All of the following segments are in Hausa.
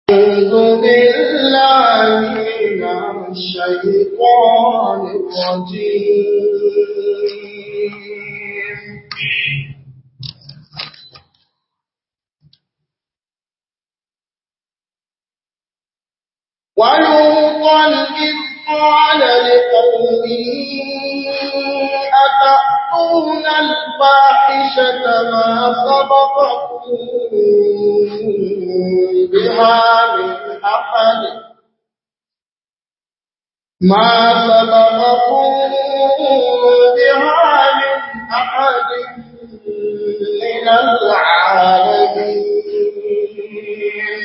أعوذ بالله من الشيطان الرجيم ولوطا إذ قال لقومه أتأتون الفاحشة ما سبقكم بها من أحد ما سبقكم بها من أحد من العالمين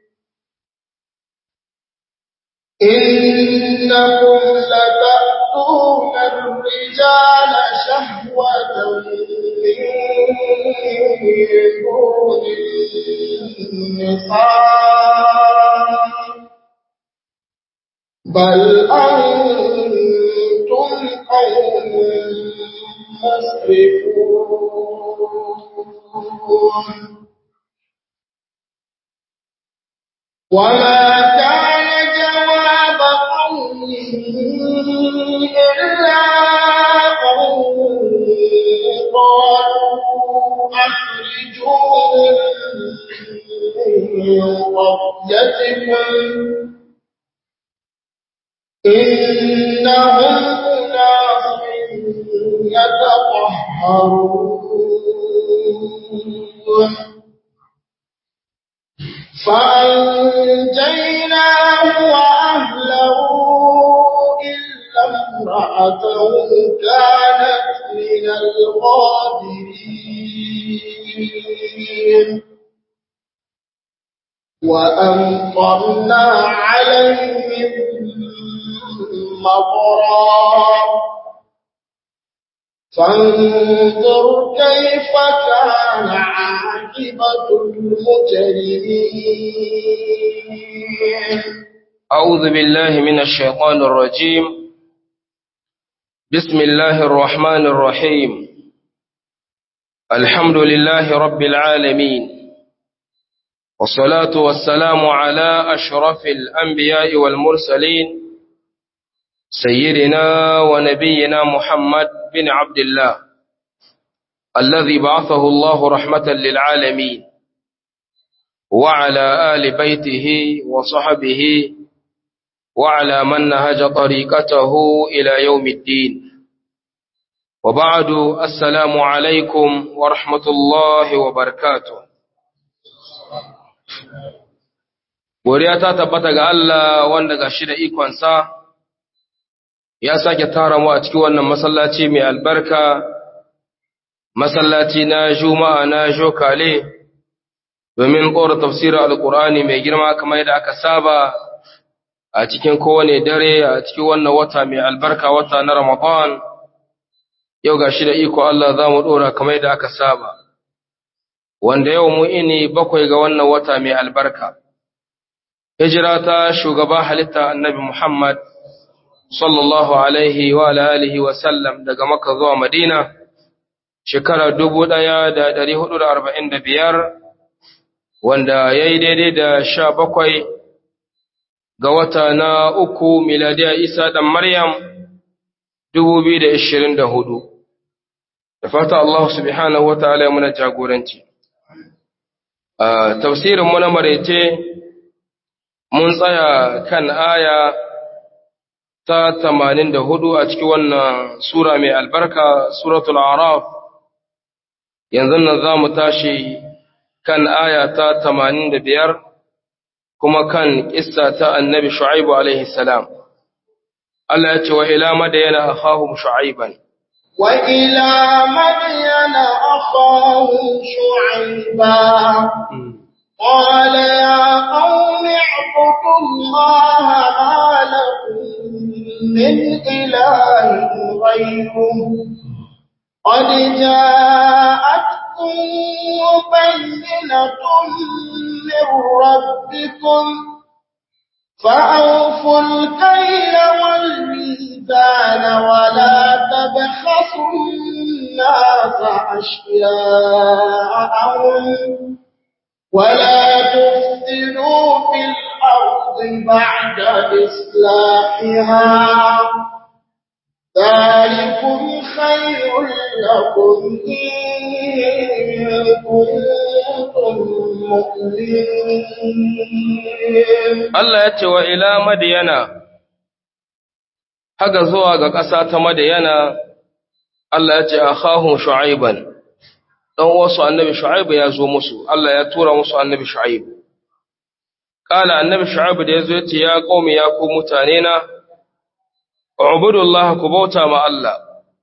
إنكم لتأتون الرجال شهوة من دون النساء بل أنتم قوم مسرفون وما كان جواب قومه إلا أن قالوا أخرجوهم من قريتكم إنهم أناس يتطهرون فأنجيناه وأهله إلا امرأته كانت من الغابرين وأمطرنا عليهم مطرا فانظر كيف كان عاقبة المجرمين أعوذ بالله من الشيطان الرجيم بسم الله الرحمن الرحيم الحمد لله رب العالمين والصلاة والسلام على أشرف الأنبياء والمرسلين سيدنا ونبينا محمد بن عبد الله الذي بعثه الله رحمة للعالمين وعلى آل بيته وصحبه وعلى من نهج طريقته إلى يوم الدين وبعد السلام عليكم ورحمة الله وبركاته Godiya ta tabbata ga Allah wanda ga shi da ikonsa ya sake tara mu a cikin wannan masallaci mai albarka, masallaci na Juma'a na Jokale, domin ƙora tafsirin Alƙur'ani mai girma kamar yadda aka saba a cikin kowane dare a cikin wannan wata mai albarka wata na Ramadan, yau ga shi da iko Allah za mu ɗora kamar yadda aka saba, wanda yau mu ini bakwai ga wannan wata mai albarka. Hijira ta shugaba halitta annabi Muhammad sallallahu alaihi wa alihi wa sallam daga Makka zuwa Madina shekara dubu ɗaya da ɗari hudu da arba'in da biyar wanda ya yi daidai da sha bakwai ga wata na uku miladiya Isa ɗan Maryam dubu biyu da ishirin da hudu. Da fata Allah subhanahu wa ta'ala ya muna jagoranci. Tafsirin mu na maraice mun tsaya kan aya ta tamanin da hudu a cikin wannan Sura mai albarka, Suratul Araf, yanzu nan za mu tashi kan aya ta tamanin da biyar kuma kan ƙissa ta annabi Shu'aibu alaihi salam. Allah ya ce wa ila madayana akhahum Shu'aiban. Wa ila madayana akhahum Shu'aiba. قال يا قوم اعبدوا الله ما لكم من إله غيره قد جاءتكم بينة من ربكم فأوفوا الكيل والميزان ولا تبخسوا الناس أشياءهم ولا تفسدوا في الأرض بعد إصلاحها ذلكم خير لكم إن كنتم مؤمنين Allah ya ce wa ila Madiyana, haka zuwa ga ƙasa ta Madiyana, Allah ya ce a kahun Shu'aiban, ɗan wasu annabi Shu'aibu ya zo musu, Allah ya tura musu annabi Shu'aibu. Ƙala annabi Shu'aibu da ya zo ya ce, Ya ƙomi ya ku mutane na, Ubudullah ku bauta ma Allah,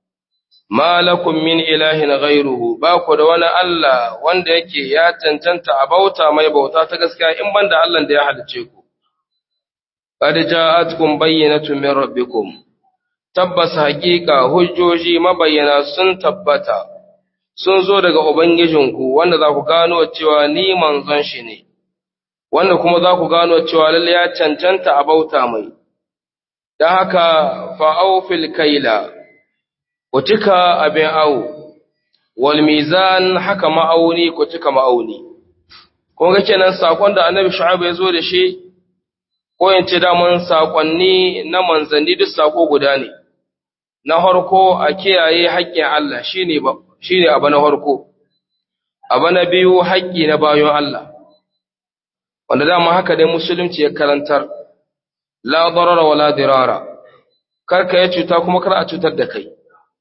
ma lakum min ilahin ghairuhu ba ku da wani Allah wanda yake ya cancanta a bauta mai bauta ta gaskiya in banda Allah da ya halice ku. Qad ja'atkum bayyinatun min rabbikum tabbas haƙiƙa hujjoji mabayyana sun tabbata sun zo daga ubangijinku wanda za ku gano cewa ni manzon shi ne wanda kuma za ku gano cewa lalle ya cancanta a bauta mai dan haka fa'aufil kaila ku cika abin awo wal mizan haka ma'auni ku cika ma'auni kun ga kenan sakon da annabi shu'aib ya zo da shi ko in ce daman sakonni na manzanni duk sako guda ne na harko a kiyaye haƙƙin Allah shine ba shine abu na harko abu na biyu haƙƙi na bayon Allah wanda dama haka dai musulunci ya karantar la darara wala dirara kar ka yi cuta kuma kar a cutar da kai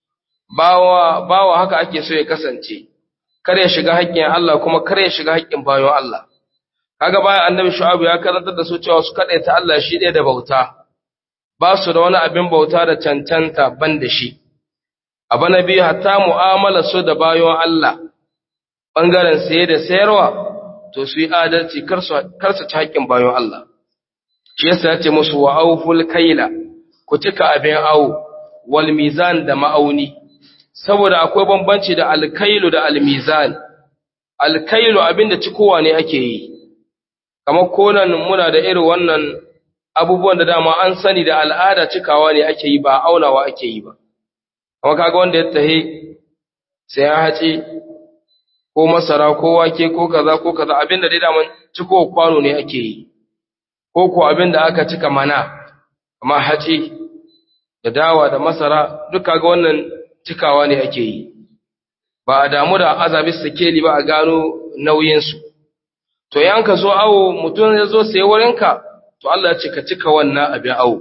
bawa bawa haka ake so ya kasance kar ya shiga haƙƙin Allah kuma kar ya shiga haƙƙin bayon Allah kaga bayan annabi shu'aib ya karantar da su cewa su ta Allah shi ɗaya da bauta ba su da wani abin bauta da cancanta ban da shi abu na biyu hatta mu'amala su da bayon Allah bangaren saye da sayarwa to su yi adalci kar su kar su ci haƙƙin bayon Allah shi yasa ya ce musu wa auful kaila ku cika abin awo wal mizan da ma'auni saboda akwai bambanci da alkailu da almizan alkailu abinda cikowa ne ake yi kamar konan muna da irin wannan abubuwan da dama an sani da al'ada cikawa ne ake yi ba aunawa ake yi ba kamar kaga wanda ya tahe sai ya hace ko masara ko wake ko kaza ko kaza abinda dai daman cikowa kwano ne ake yi ko ko abinda aka cika mana kamar hace da dawa da masara duk kaga wannan cikawa ne ake yi ba a damu da azabi sikeli ba a gano nauyinsu to yan ka zo awo mutum ya zo sai wurinka to Allah ya ce ka cika wannan abin awo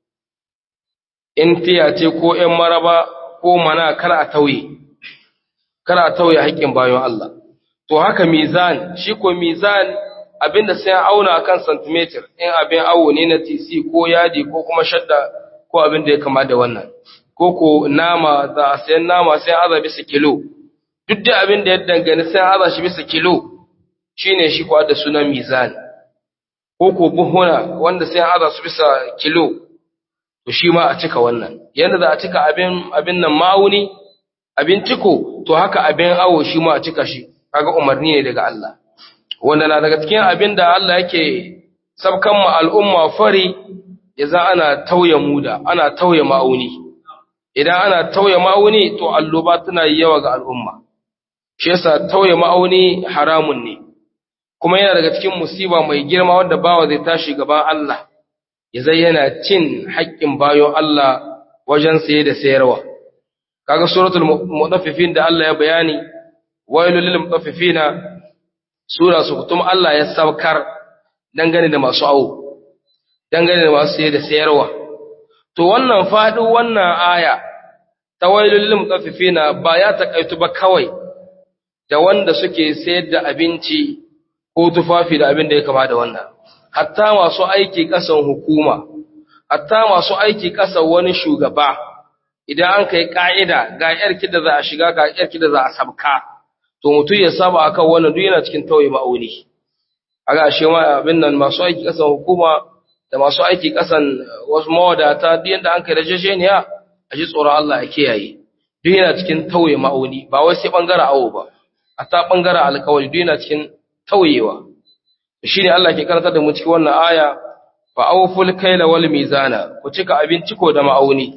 in tiya ce ko ‘yan maraba ko mana kar a tauye kar a tauye haƙƙin bayan Allah to haka mizan shi ko mizan abinda sai an auna kan centimeter in abin awo ne na tc ko yadi ko kuma shadda ko abin da ya kama da wannan ko ko nama za a sayan nama sai aza bisa kilo duk da abin da ya dangane sai aza shi bisa kilo shine shi ko da sunan mizan ko ko buhuna wanda sai aza su bisa kilo to shi ma a cika wannan yanda za a cika abin abin nan ma'auni abin ciko to haka abin awo shi ma a cika shi kaga umarni ne daga Allah wanda na daga cikin abin da Allah yake sabkan mu al'umma fari yaza ana tauye muda ana tauye ma'auni idan ana tauye ma'auni to alloba tana yawa ga al'umma shi yasa tauye ma'auni haramun ne kuma yana daga cikin musiba mai girma wanda bawa zai tashi gaban Allah ya zai yana cin haƙƙin bayon Allah wajen saye da sayarwa kaga suratul mutaffifin da Allah ya bayani wailul lil mutaffifina sura su kutum Allah ya saukar dangane da masu awo dangane da masu saye da sayarwa to wannan faɗi wannan aya ta wailul lil mutaffifina ba ya takaitu ba kawai da wanda suke sayar da abinci ko tufafi da abin da ya kama da wannan hatta masu aiki kasan hukuma hatta masu aiki kasan wani shugaba idan an kai ka'ida ga yar da za a shiga ga yar da za a sabka to mutum ya saba akan wannan duk yana cikin tauye ma'auni aga ashe ma abin nan masu aiki kasan hukuma da masu aiki kasan wasu mawadata duk yanda an kai rajajeniya a ji tsoron Allah ya kiyaye duk yana cikin tauye ma'auni ba wai sai bangaren awo ba hatta bangaren alkawari duk yana cikin tauyewa shi ne Allah ke karanta da mu cikin wannan aya fa awful kayla wal mizana ku cika abinci ko da ma'auni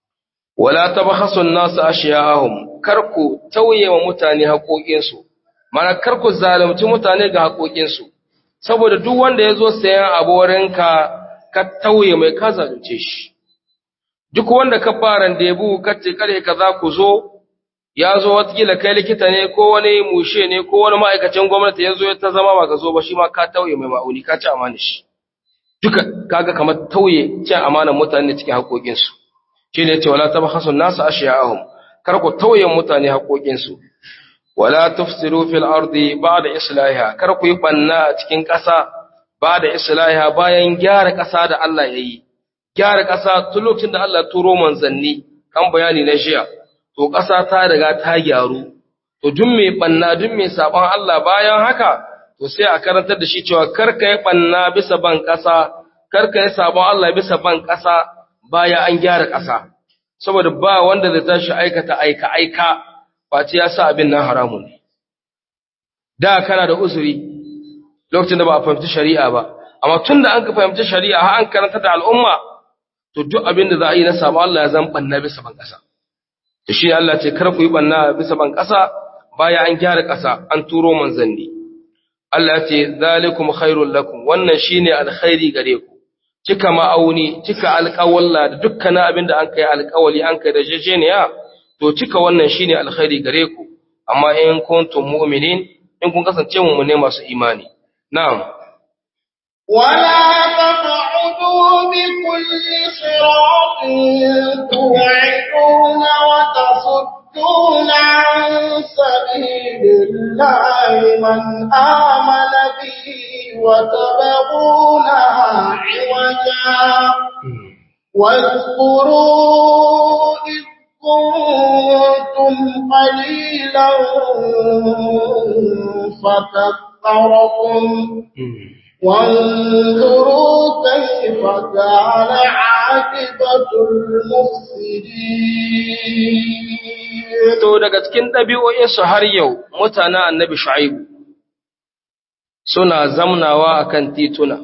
wala tabkhasu an-nas ashya'ahum kar ku tauye wa mutane haƙoƙin su mana kar ku zalunci mutane ga haƙoƙinsu saboda duk wanda ya zo sayan abu wurinka ka tauye mai ka zalunce shi duk wanda ka fara debu ka ce kare ka za ku zo ya zo watakila kai likita ne ko wani mushe ne ko wani ma'aikacin gwamnati ya zo ya ta zama ba ka zo ba shi ma ka tauye mai ma'auni ka ci amana shi duka kaga kamar tauye cin amanar mutane cikin haƙoƙinsu shi ne ce wala taba hasun nasu ashiya'ahum kar ku tauye mutane haƙoƙinsu wala tufsiru fil ardi ba'da islahiha kar ku yi banna a cikin ƙasa ba'da islahiha bayan gyara ƙasa da Allah yayi gyara ƙasa tun lokacin da Allah turo manzanni kan bayani na jiya to ƙasa ta riga ta gyaru to duk mai banna duk mai saban Allah bayan haka to sai a karantar da shi cewa kar ka yi banna bisa ban ƙasa kar ka yi sabon Allah bisa ban ƙasa bayan an gyara ƙasa saboda ba wanda zai tashi aikata aika aika face ya sa abin nan haramun ne da kana da uzuri lokacin da ba a fahimci shari'a ba amma tun da an ka fahimci shari'a har an karanta da al'umma to duk abin da za a yi na sabon Allah ya zan banna bisa ban ƙasa da shi Allah ce kar ku yi banna bisa ban ƙasa bayan an gyara ƙasa an turo manzanni Allah ce zalikum khairul lakum wannan shine alkhairi gare ku cika ma'auni cika alƙawalla da dukkan abin da an kai alƙawali an kai da jejeniya to cika wannan shine alkhairi gare ku amma in kuntum mu'minin in kun kasance mu'mine masu imani na'am ولا تقعدوا بكل صراط توعدون وتصدون عن سبيل الله من آمن به وتبغونها عوجا واذكروا إذ كنتم قليلا فكثركم وانظروا كيف كان عاقبة المفسدين to daga cikin ɗabi'o'insu har yau mutanen annabi shu'aibu suna zamnawa akan tituna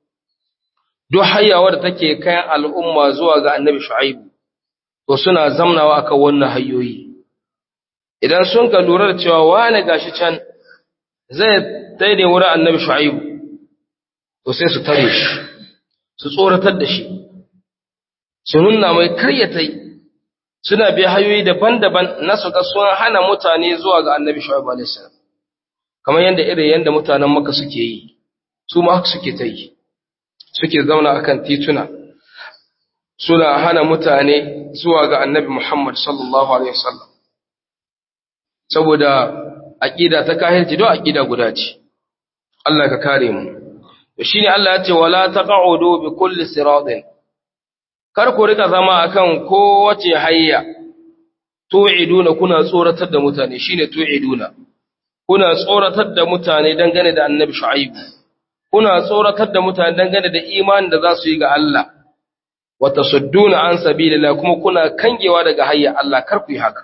duk hayawa da take kayan al'umma zuwa ga annabi shu'aibu to suna zamnawa akan wannan hayoyi idan sun ka lura da cewa wani gashi can zai daidai wurin annabi shu'aibu to sai su tare shi su tsoratar da shi su nuna mai karyatai suna bi hayoyi daban-daban na su ga sun hana mutane zuwa ga annabi shu'aibu alaihi salam kamar yadda irin yadda mutanen maka suke yi su ma haka suke ta yi suke zauna akan tituna suna hana mutane zuwa ga annabi Muhammad sallallahu alaihi wasallam saboda aqida ta kahirci do aqida guda ce Allah ka kare mu to shine Allah ya ce wala taq'udu bi kulli siratin kar ku rika zama akan kowace hayya tu'iduna kuna tsoratar da mutane shine tu'iduna kuna tsoratar da mutane dangane da annabi shu'aib kuna tsoratar da mutane dangane da imanin da za su yi ga Allah wa tasudduna an sabilillah kuma kuna kangewa daga hayya Allah kar ku yi haka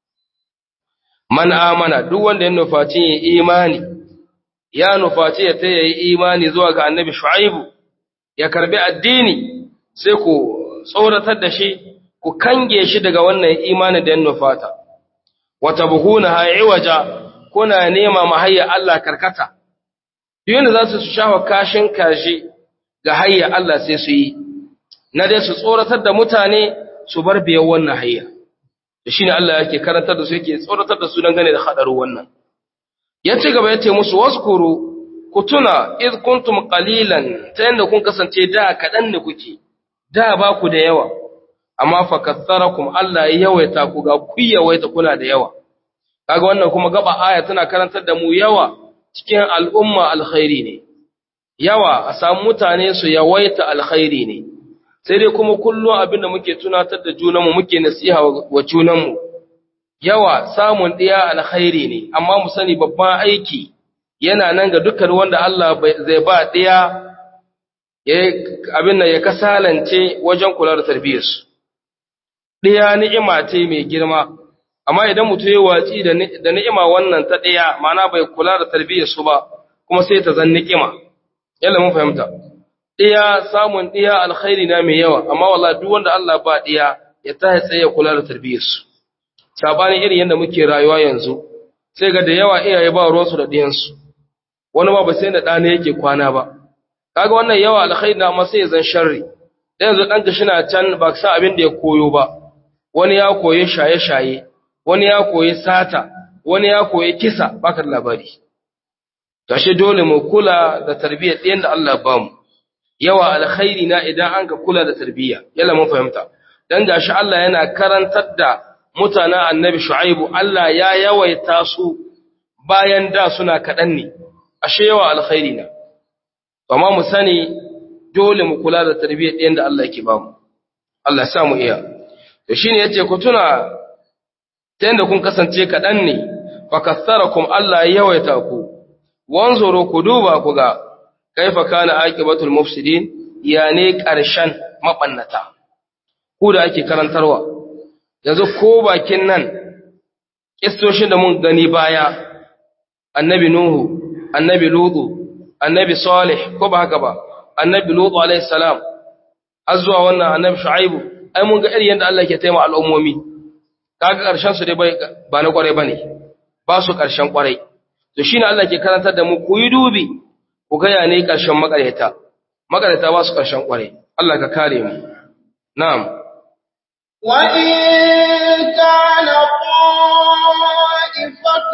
man amana duk wanda ya nufaci yin imani ya nufaci ya ta yi imani zuwa ga annabi shu'aibu ya karbi addini sai ku tsoratar da shi ku kange shi daga wannan imanin da ya nufata wata buhuna ha'iwaja kuna nema mahayya Allah karkata yanda za su shafa kashin kashi ga hayya Allah sai su yi na dai su tsoratar da mutane su bar biyan wannan hayya da shine Allah yake karantar da su yake tsoratar da su dangane da hadarin wannan ya ci gaba ya ce musu waskuru ku tuna iz kuntum qalilan ta yanda kun kasance da kadan ne kuke da ba ku da yawa amma fa katharakum Allah ya yawaita ku ga ku yawaita kuna da yawa kaga wannan kuma gaba aya tana karantar da mu yawa cikin al'umma alkhairi ne yawa a samu mutane su yawaita alkhairi ne sai dai kuma kullum abin da muke tunatar da junanmu muke nasiha wa junanmu yawa samun ɗiya alkhairi ne amma mu sani babban aiki yana nan ga dukkan wanda Allah zai ba ɗiya abin nan ya kasalance wajen kula da tarbiyyarsu ɗiya ni'ima ce mai girma amma idan mutum ya watsi da ni'ima wannan ta ɗaya mana bai kula da tarbiyyarsu ba kuma sai ta zan ni'ima yalla mun fahimta ɗaya samun ɗaya alkhairi na mai yawa amma wallahi duk wanda Allah ba ɗaya ya tahi tsaye ya kula da tarbiyyarsu sabanin irin yadda muke rayuwa yanzu sai ga da yawa iyaye ba ruwansu da ɗiyansu wani ba ba sai da ɗana yake kwana ba kaga wannan yawa alkhairi na amma sai ya zan sharri da yanzu ɗanka shi na can ba sa abin da ya koyo ba wani ya koyi shaye-shaye wani ya koyi sata wani ya koyi kisa baka da labari gashi dole mu kula da tarbiyyar ɗiyan da Allah ba mu yawa alkhairi na idan an ka kula da tarbiyya yalla mun fahimta dan gashi Allah yana karantar da mutanen annabi shu'aibu Allah ya yawaita su bayan da suna kaɗan ne ashe yawa alkhairi na amma mu sani dole mu kula da tarbiyyar ɗiyan da Allah yake ba mu Allah ya sa mu iya to shine yace ku tuna ta yanda kun kasance kaɗan ne fa kassarakum Allah ya yawaita ku wanzuru ku duba ku ga kaifa kana aqibatul mufsidin ya ne ƙarshen mabannata ku da ake karantarwa yanzu ko bakin nan kistoshin da mun gani baya annabi nuhu annabi lutu annabi salih ko ba haka ba annabi lutu alayhi salam har zuwa wannan annabi shu'aibu ai mun ga irin yadda Allah ke taimaka al'ummomi kaga ƙarshen su dai ba na kwarai bane ba su ƙarshen kwarai to shine Allah ke karantar da mu ku yi dubi ku ga ya ne ƙarshen makareta makareta ba su ƙarshen kwarai Allah ka kare mu na'am wa in kana طائفة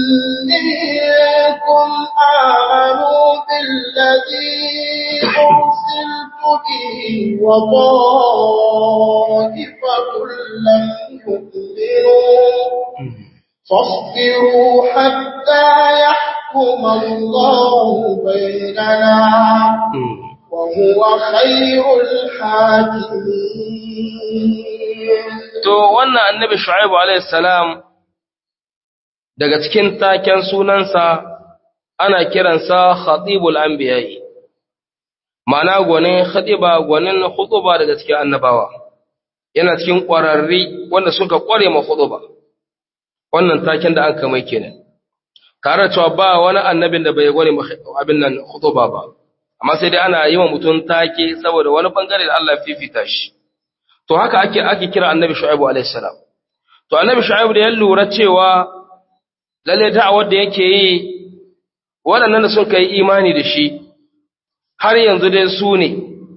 منكم آمنوا بالذي أرسلت به وطائفة لم يؤمنوا فاصبروا حتى يحكم الله بيننا وهو خير الحاكمين to wannan annabi shu'aibu alayhi salam daga cikin taken sunansa ana kiransa khatibul anbiya'i ma'ana gwanin khatiba gwanin khutuba daga cikin annabawa yana cikin ƙwararri wanda suka ƙware ma khutuba wannan taken da an kamai kenan tare da cewa ba wani annabin da bai gware abin nan khutuba ba amma sai dai ana yi wa mutum take saboda wani bangare da Allah fifita shi to haka ake ake kira annabi shu'aibu alayhi salam to annabi shu'aibu da ya lura cewa lalle da'awar da yake yi waɗannan da sun kai imani da shi har yanzu dai su ne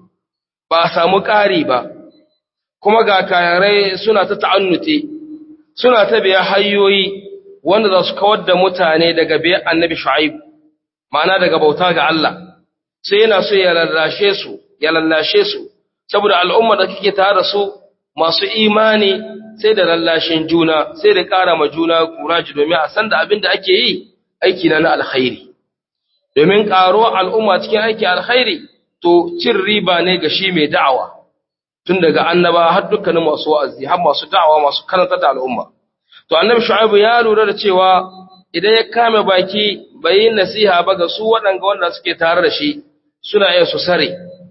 ba a samu ƙari ba kuma ga kayarai suna ta ta'annuti suna ta biya hanyoyi wanda za su kawar da mutane daga biyan annabi shu'aibu ma'ana daga bauta ga Allah sai yana so ya lallashe su ya lallashe su saboda al'umma da kake tare da su masu imani sai da lallashin juna sai da ƙara ma juna kuraji domin a san da abin da ake yi aiki na na alkhairi domin ƙaro al'umma cikin aiki alkhairi to cin riba ne ga shi mai da'awa tun daga annaba har dukkanin masu wa'azi har masu da'awa masu karanta da al'umma to annabi shu'aibu ya lura da cewa idan ya kame baki bai yi nasiha ba ga su waɗanga wanda suke tare da shi suna iya su sare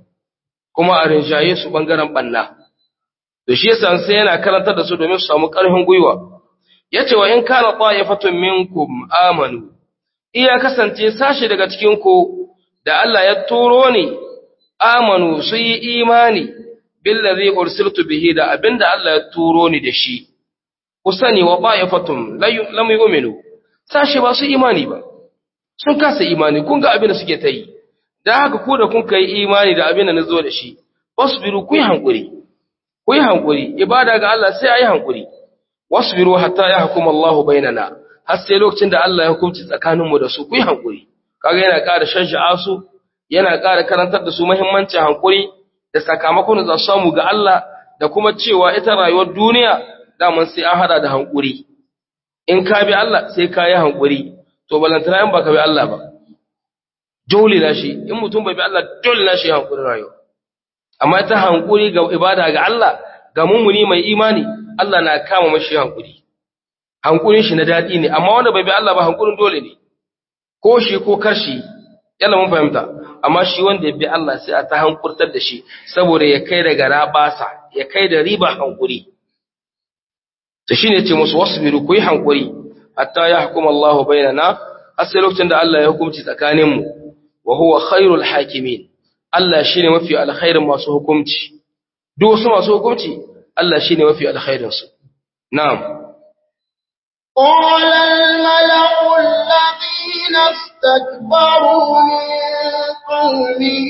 kuma a rinjaye su ɓangaren ɓanna da shi yasa sai yana karantar da su domin su samu ƙarfin gwiwa yace wa in kana ta'ifatun minkum amanu iya kasance sashi daga cikin ku da Allah ya turo ni amanu su yi imani billazi ursiltu bihi da abinda Allah ya turo ni da shi ku sani wa ta'ifatun lam yu'minu sashi ba su imani ba sun kasa imani kun ga abin da suke ta yi da haka ku da kun kai imani da abin da na zo da shi wasbiru ku yi hankuri ku yi hankuri ibada ga Allah sai ayi hankuri wasbiru hatta yahkum Allah bainana har sai lokacin da Allah ya hukunci tsakanin mu da su ku yi hankuri kaga yana ƙara shajja'a su yana ƙara karantar da su muhimmancin hankuri da sakamakon da za su samu ga Allah da kuma cewa ita rayuwar duniya daman sai an hada da hankuri in ka bi Allah sai ka yi hankuri to balantana in baka bi Allah ba dole na shi in mutum bai bi Allah dole na shi hankuri rayuwa amma ita hankuri ga ibada ga Allah ga mummuni mai imani Allah na kama mashi hankuri hankurin shi na daɗi ne amma wanda bai bi Allah ba hankurin dole ne ko shi ko kashi yalla mun fahimta amma shi wanda ya bi Allah sai a ta hankurtar da shi saboda ya kai daga rabasa ya kai da riba hankuri to shine ce musu wasbiru ku yi hankuri hatta yahkum Allah bainana har sai lokacin da Allah ya hukunci tsakaninmu wa huwa khairul hakimin Allah shine mafi alkhairin masu hukunci duk wasu masu hukunci Allah shine mafi alkhairin su na'am قال الملأ الذين استكبروا من قومه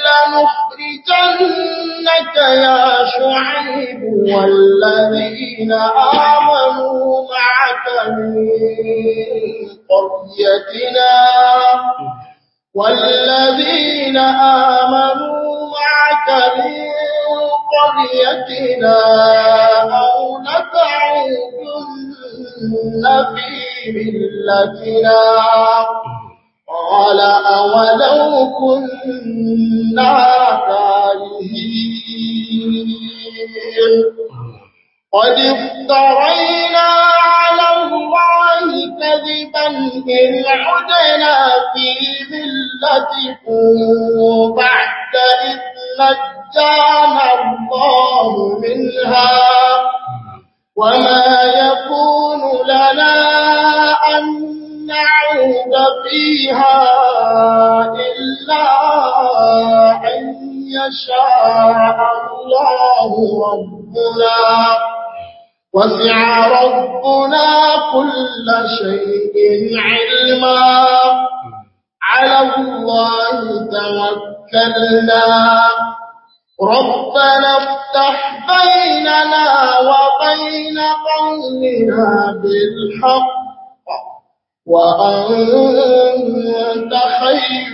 لنخرجنك يا شعيب والذين آمنوا معك من قريتنا والذين آمنوا معك من قريتنا أو لتعودن في ملتنا قال أولو كنا كارهين قد افترينا على الله كذبا إن عدنا في ملتكم بعد إذ نجانا الله منها وما يكون لنا أن نعود فيها إلا أن يشاء الله ربنا وسع ربنا كل شيء علما على الله توكلنا ربنا افتح بيننا وبين قومنا بالحق وأنت خير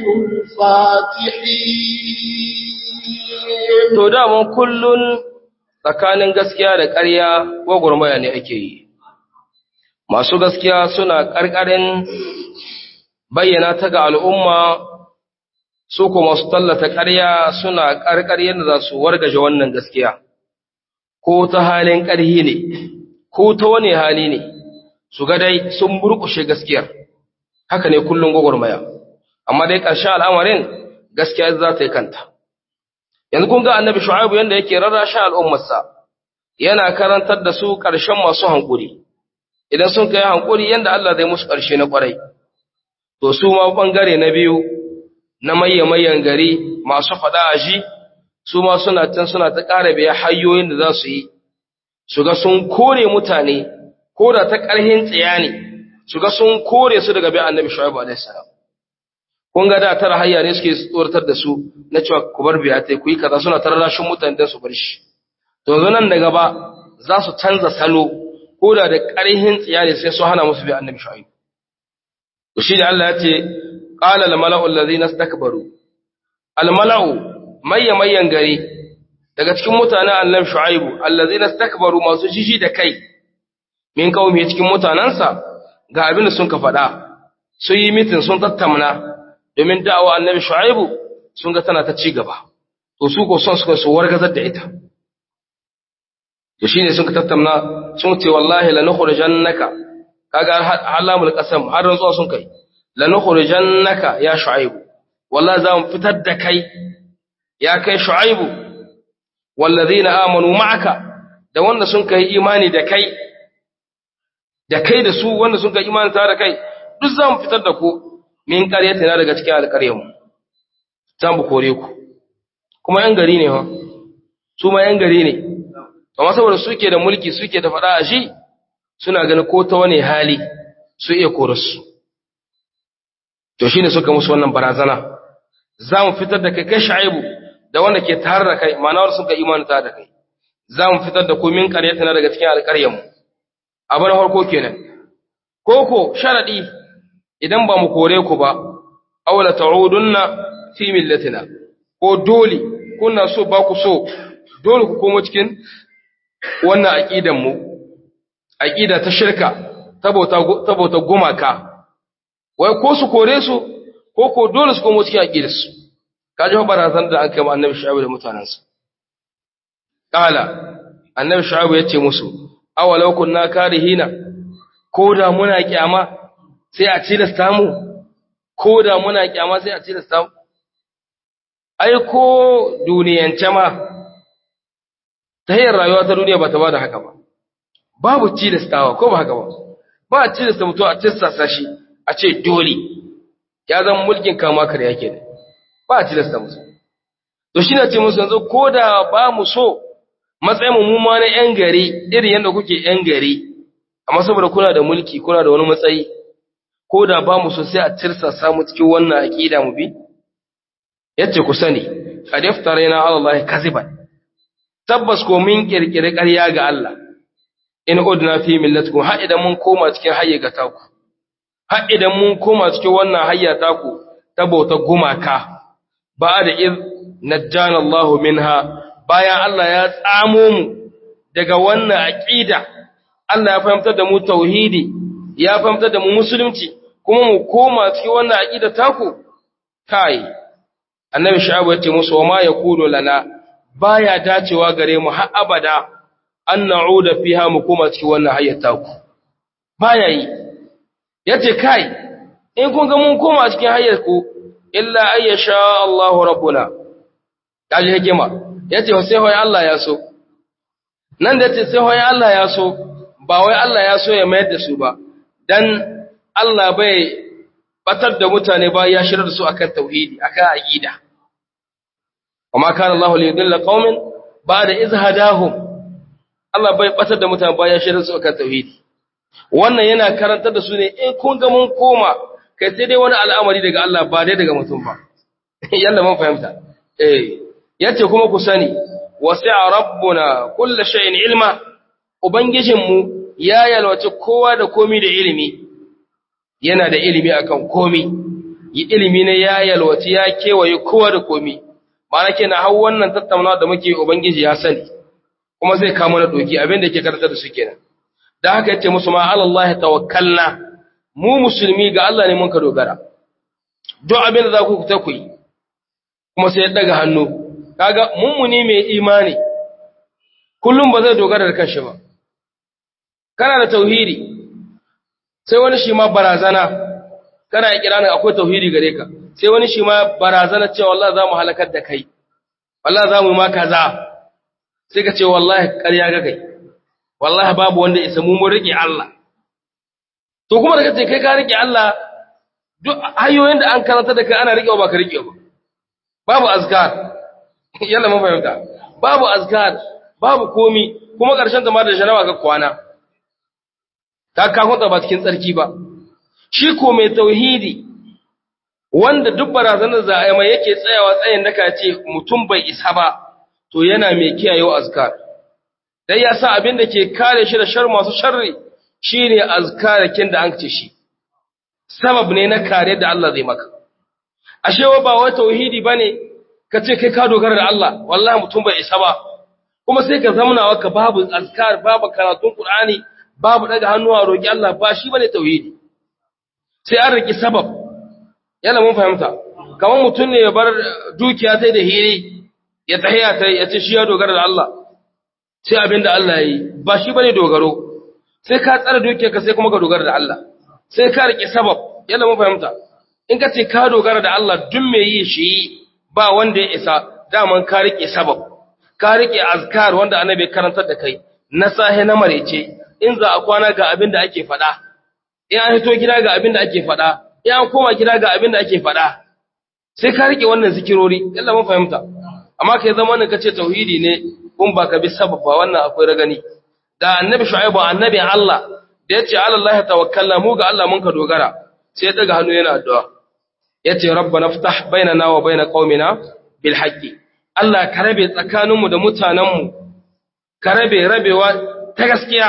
الفاتحين To daman kullun tsakanin gaskiya da ƙarya gwagwarmaya ne ake yi. Masu gaskiya suna ƙarƙarin bayyana ta ga al'umma su kuma su tallata ƙarya suna ƙarƙar yadda za su wargaje wannan gaskiya, ko ta halin ƙarhi ne, ko ta wani hali ne, su ga dai sun burkushe gaskiyar, haka ne kullum gwagwarmaya, amma dai ƙarshen al'amarin gaskiya za ta yi kanta. Yanzu kun ga annabi Shu'aibu yadda yake rarrashin al'ummarsa, yana karantar da su ƙarshen masu hankuri, idan sun kai hankuri yadda Allah zai musu ƙarshe na ƙwarai. To su ma ɓangare na biyu, na maye-mayen gari masu faɗa a shi, su ma suna can suna ta ƙara biya hanyoyin da za su yi, su ga sun kore mutane, ko da ta ƙarhin tsiya ne, su ga sun kore su daga biya annabi Shu'aibu alaihi salam. Kun ga da tara hayya ne suke tsoratar da su na cewa ku bar biya ta ku yi kaza suna tarrashin mutane don su bar shi. To yanzu nan da gaba za su canza salo ko da da ƙarhin tsiya ne sai su hana musu biya annabi Shu'aibu. To shi ne Allah ya ce qala al-mala'u allazina istakbaru al-mala'u mayya mayyan gari daga cikin mutanen annabi Shu'aibu allazina istakbaru masu jiji da kai min qaumi cikin mutanansa ga abin da sun ka faɗa sun yi mitin sun tattauna domin da'awa annabi Shu'aibu sun ga tana ta ci gaba to su ko son suka su wargazar da ita to shine sun ka tattauna sun ce wallahi lanukhrijannaka kaga halamul qasam har rantsuwa sun kai lanukhrijannaka ya Shu'aibu wallahi za mu fitar da kai ya kai Shu'aibu wallazina amanu ma'aka da wanda sun kai imani da kai da kai da su wanda sun kai imani tare da kai duk za mu fitar da ku min ƙaryatina daga cikin alƙaryanmu za mu kore ku kuma ‘yan gari ne ha su ma ‘yan gari ne amma saboda suke da mulki suke da faɗa a shi suna ganin ko ta wani hali su iya korarsu to shi ne suka musu wannan barazana za mu fitar da kai kai sha'ibu da wanda ke tare da kai ma'ana wanda suka imani tare da kai za mu fitar da ku min ƙaryatina daga cikin alƙaryanmu abin harko kenan koko sharadi idan ba mu kore ku ba awla ta'udunna fi millatina ko dole kuna so ba ku so dole ku komo cikin wannan aqidan mu aqida ta shirka tabauta tabauta gumaka wai ko su kore su ko ko dole su komo cikin aqidar su kaji barazan da aka yi annabi shu'aib da mutanansa kala annabi shu'aib ya ce musu awalau kunna karihina ko da muna kyama sai a tilasta mu ko da muna kyama sai a tilasta mu ai ko duniyance ma ta hanyar rayuwa ta duniya ba ta ba da haka ba babu tilastawa ko ba haka ba ba a tilasta mutum a tilasta shi a ce dole ya zama mulkin kama kare yake ne ba a tilasta musu to shi na ce musu yanzu ko da ba mu so matsayin mu ma na ‘yan gari irin yadda kuke ‘yan gari, amma saboda kuna da mulki kuna da wani matsayi ko da ba mu so sai a tirsa samu cikin wannan aqida mu bi yace ku sani qad iftarayna ala allahi kaziban tabbas ko min kirkire ƙarya ga Allah in udna fi millatikum har idan mun koma cikin hayya ga taku har idan mun koma cikin wannan hayya taku ta bauta gumaka ba da iz najjana Allah minha bayan Allah ya tsamo mu daga wannan aqida Allah ya fahimtar da mu tauhidi ya fahimtar da mu musulunci kuma mu koma cikin wannan aqida taku kai annabi shu'aib ya ce musu wa ma yakunu lana baya dacewa gare mu har abada an na'uda fiha mu koma cikin wannan hayyata ku baya yi yace kai in kun ga mun koma cikin hayyar ku illa ayyasha Allahu rabbuna kaji hikima yace sai hoyi Allah ya so nan da yace sai hoyi Allah ya so ba wai Allah ya so ya mayar da su ba dan Allah bai batar da mutane ba ya shirar da su akan tauhidi akan aqida وما كان الله ليضل قوم بعد إذ هداهم Allah bai batar da mutane bayan shirin su akan tauhidi wannan yana karantar da su ne in kun ga mun koma kai sai dai wani al'amari daga Allah ba dai daga mutum ba yalla mun fahimta eh yace kuma ku sani wasi'a rabbuna kullu shay'in ilma ubangijin mu ya yalwace kowa da komi da ilimi yana da ilimi akan komi yi ilimi ne ya yalwace ya kewaye kowa da komi ma'ana kenan har wannan tattaunawa da muke ubangiji ya sani kuma zai kama na doki abin da yake karantar da su kenan da haka yace musu ma Allah tawakkalna mu musulmi ga Allah ne mun ka dogara duk abin da za ku ta ku yi kuma sai ya daga hannu kaga mummuni mai imani kullum ba zai dogara da kanshi ba kana da tauhidi sai wani shi ma barazana kana ya kira akwai tauhidi gare ka sai wani shi ma barazana cewa wallahi za mu halakar da kai wallahi za mu yi ma kaza sai ka ce wallahi ƙarya ga kai wallahi babu wanda isa mu mun rike Allah to kuma da kace kai ka rike Allah duk hanyoyin da an karanta da kai ana rike ba ka rike ba babu azkar yalla mun fahimta babu azkar babu komi kuma ƙarshen ta ma da jarawa ga kwana ka ka hunta ba cikin tsarki ba shi ko mai tauhidi wanda duk barazanar za a yi mai yake tsayawa tsayin daka ce mutum bai isa ba to yana mai kiyayewa azkar dai ya sa abin da ke kare shi da shar masu sharri shine azkarakin da an ce shi sabab ne na kare da Allah zai maka ashe wa ba wai tauhidi bane ka ce kai ka dogara da Allah wallahi mutum bai isa ba kuma sai ka zamana ka babu azkar babu karatun Qur'ani babu daga hannuwa roki Allah ba shi bane tauhidi sai an riki sabab yana mun fahimta kamar mutum ne ya bar dukiya ta da hiri ya tahiya ta ya ce shi ya dogara da Allah sai abin da Allah ya yi ba shi bane dogaro sai ka tsara dukiyar ka sai kuma ka dogara da Allah sai ka rike sabab yana mun fahimta in ka ce ka dogara da Allah duk me yi shi ba wanda ya isa daman ka rike sabab ka rike azkar wanda annabi ya karantar da kai na sahe na marece in za a kwana ga abin da ake faɗa in an hito gida ga abin da ake faɗa in an koma gida ga abin da ake faɗa sai ka rike wannan zikirori yalla mun fahimta amma kai zama ne kace tauhidi ne kun ba ka bi sabab ba wannan akwai ragani da annabi shu'aibu annabi Allah da yace ala Allah tawakkalna mu ga Allah mun ka dogara sai ya daga hannu yana addu'a yace rabbana ftah bainana wa bain qaumina bil haqqi Allah ka rabe tsakaninmu da mutanenmu ka rabe rabewa ta gaskiya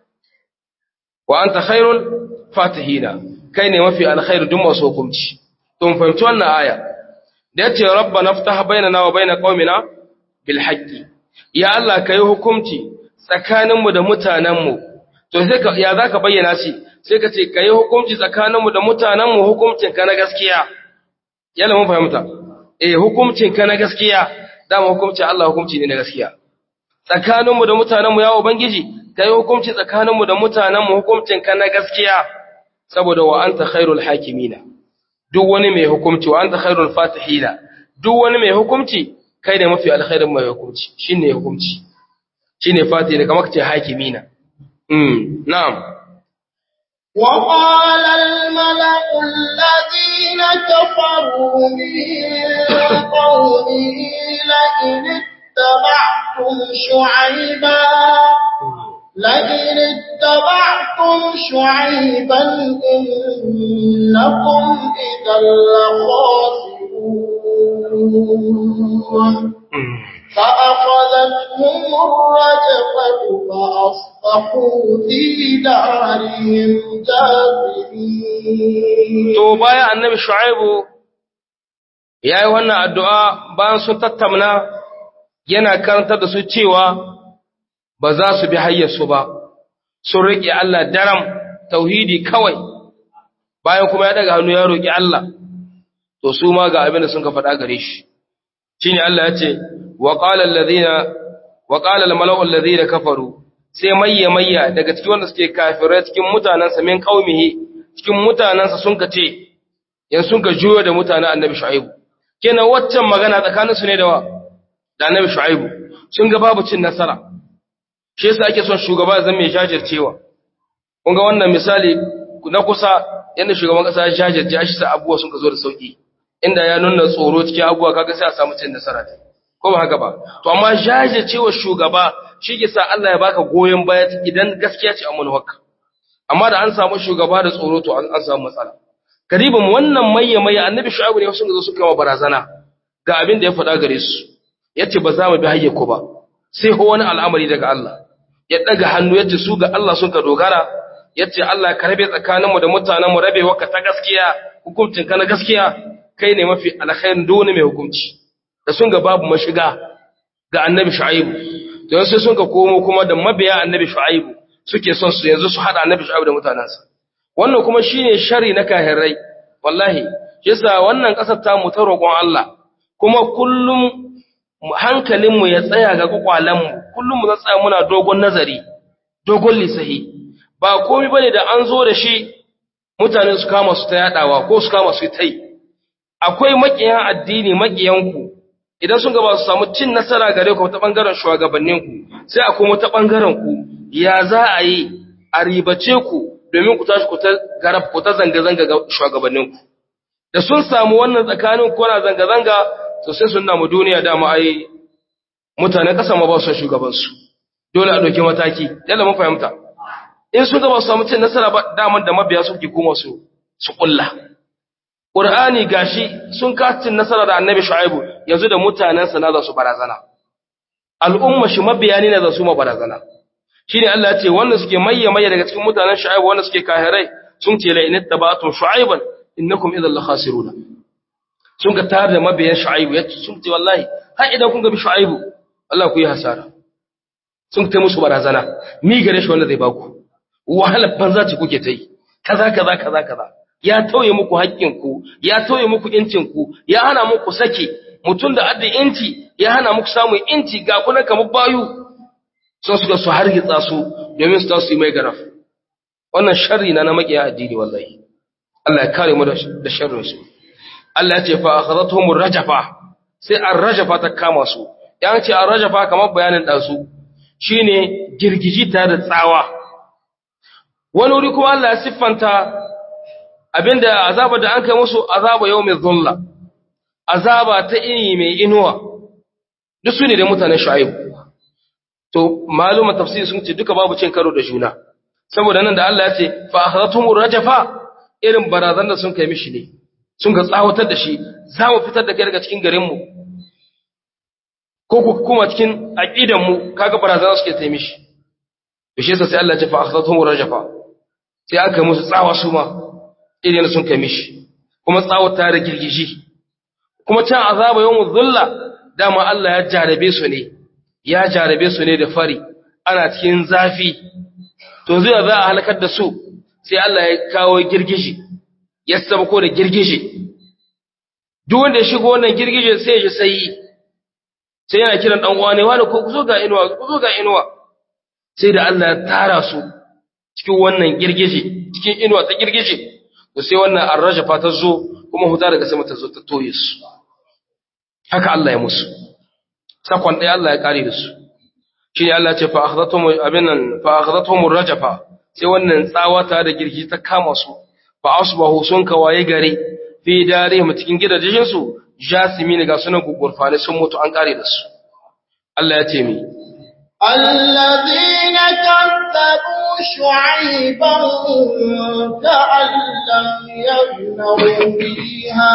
wa anta khairul fatihina kai ne mafi alkhairu duk masu hukunci to mun fahimci wannan aya da yace rabbana ftah bainana wa bain qaumina bil haqqi ya Allah kai hukunci tsakaninmu da mutanenmu to sai ka ya zaka bayyana shi sai ka ce kai hukunci tsakaninmu da mutanenmu hukuncin ka na gaskiya yalla mun fahimta eh hukuncin ka na gaskiya dama hukuncin Allah hukunci ne na gaskiya tsakaninmu da mutanenmu ya ubangiji kai hukunci tsakaninmu da mutanenmu hukuncin ka na gaskiya saboda wa anta khairul hakimina duk wani mai hukunci wa anta khairul fatihina duk wani mai hukunci kai ne mafi alkhairin mai hukunci shine hukunci shine fatihi ne kamar kace hakimina mm na'am وقال الملأ الذين كفروا من قومه لئن اتبعتم شعيبا لئن اتبعتم شعيبا إنكم إذا لخاسرون فأخذتهم الرجفة فأصبحوا في دارهم جاثمين to bayan annabi shu'aibu yayi wannan addu'a bayan sun tattamna yana karantar da su cewa ba za su bi hayyarsu ba sun riƙe Allah daram tauhidi kawai bayan kuma ya daga hannu ya roƙi Allah to su ma ga abin da sun ka faɗa gare shi shine Allah ya ce wa qala alladhina wa qala al-mala'u alladhina kafaru sai mayya mayya daga cikin wanda suke kafirai cikin mutanansa min qaumihi cikin mutanansa sun ka ce yan sun ka juyo da mutanen annabi shu'aibu kenan waccan magana tsakanin su ne da wa da annabi shu'aibu sun ga babu cin nasara shi yasa ake son shugaba zan mai jajircewa kun ga wannan misali na kusa yanda shugaban kasa ya jajirce shi sa abubuwa sun ka zo da sauki inda ya nuna tsoro cikin abubuwa kaga sai a samu cin nasara ko ba haka ba to amma jajircewa shugaba shi ke sa Allah ya baka goyon baya idan gaskiya ce a manuwarka amma da an samu shugaba da tsoro to an samu matsala karibin wannan maye maye annabi shu'aibu ne sun zo suka ma barazana ga abin da ya faɗa gare su yace ba za mu bi hayye ku ba sai ho wani al'amari daga Allah ya daga hannu yace su ga Allah sun ka dogara yace Allah ka rabe tsakaninmu da mutanenmu rabewa ka ta gaskiya hukuncin ka na gaskiya kai ne mafi alkhairin duk wani mai hukunci da sun ga babu mashiga ga annabi shu'aibu to sai sun ka komo kuma da mabiya annabi shu'aibu suke son su yanzu su hada annabi shu'aibu da mutanansa wannan kuma shine shari na kahirai wallahi yasa wannan kasar ta mu ta roƙon Allah kuma kullum hankalin mu ya tsaya ga kwakwalan mu kullum mu tsaya muna dogon nazari dogon lisahi ba komai bane da an zo da shi mutane su kama su ta yadawa ko su kama su tai akwai makiyan addini makiyanku idan sun gaba su samu cin nasara gare ku ta bangaren shugabanninku sai a kuma ta bangaren ku ya za a yi a ribace ku domin ku tashi ku ta garab ku ta zanga-zanga ga shugabanninku da sun samu wannan tsakanin ku na zanga-zanga to sai sun namu duniya dama ai mutanen ƙasa ma ba su shugabansu dole a ɗauki mataki yalla mun fahimta in sun gaba su samu cin nasara ba daman da mabiya suke kuma su su ƙulla Qur'ani gashi sun kacin nasara da Annabi Shu'aibu yanzu da mutanensa na za su barazana. Al'umma shi mabiyani ne za su ma barazana. Shine Allah ya ce wanda suke mayya mayya daga cikin mutanen Shu'aibu wanda suke kahirai sun ce la inat tabatum Shu'aiban innakum idhal khasiruna. Sun ga tare da mabiyan Shu'aibu yace sun ce wallahi har idan kun ga bi Shu'aibu Allah ku yi hasara. Sun ta musu barazana. Mi gare shi wanda zai baku. Wahalar banza ce kuke ta yi. Kaza kaza kaza kaza. ya tauye muku haƙƙinku, ya tauye muku incinku, ya hana muku sake, mutum da adda inci, ya hana muku samun inci ga kuna kamar bayu, sun suka su hargitsa su domin su tasu yi mai garaf. Wannan sharri na na maƙiya addini wallahi. Allah ya kare mu da sharrin su. Allah ya ce fa akhadathum rajafa sai an rajafa ta kama su. Ya ce an rajafa kamar bayanin ɗansu shine girgiji ta da tsawa. Wani wuri kuma Allah ya siffanta abinda azaba da an kai musu azaba yau mai zulla azaba ta ini mai inuwa duk su ne da mutanen shu'aibu to maluma tafsiri sun ce duka babu cin karo da juna saboda nan da Allah ya ce fa akhadatum rajafa irin barazan da sun kai mishi ne sun ga tsawatar da shi za mu fitar da kai daga cikin garin mu ko ku kuma cikin aqidan mu kaga barazan suke ta mishi to shi yasa sai Allah ya ce fa akhadatum rajafa sai aka musu tsawa su ma irin sun kai mishi kuma tsawata da girgiji kuma can azaba yawon zulla dama Allah ya jarabe su ne ya jarabe su ne da fari ana cikin zafi to zai za a halakar da su sai Allah ya kawo girgiji ya sabako da girgije duk wanda ya shigo wannan girgije sai ya sai sai yana kiran dan uwa ne wani ko ku zo ga inuwa ku zo ga inuwa sai da Allah ya tara su cikin wannan girgije cikin inuwa ta girgije to sai wannan arrajafa ta zo kuma huta daga sama ta zo ta toye su haka Allah ya musu sakon ɗaya Allah ya kare da su shi ne Allah ce fa akhadatum abinan fa akhadatum arrajafa sai wannan tsawata da girgi ta kama su fa asbahu sun kawaye gare fi darihim cikin gidajen su jasimi ne ga sunan gugurfane sun mutu an kare da su Allah ya ce mi الذين كذبوا شعيبا كأن لم يغنوا فيها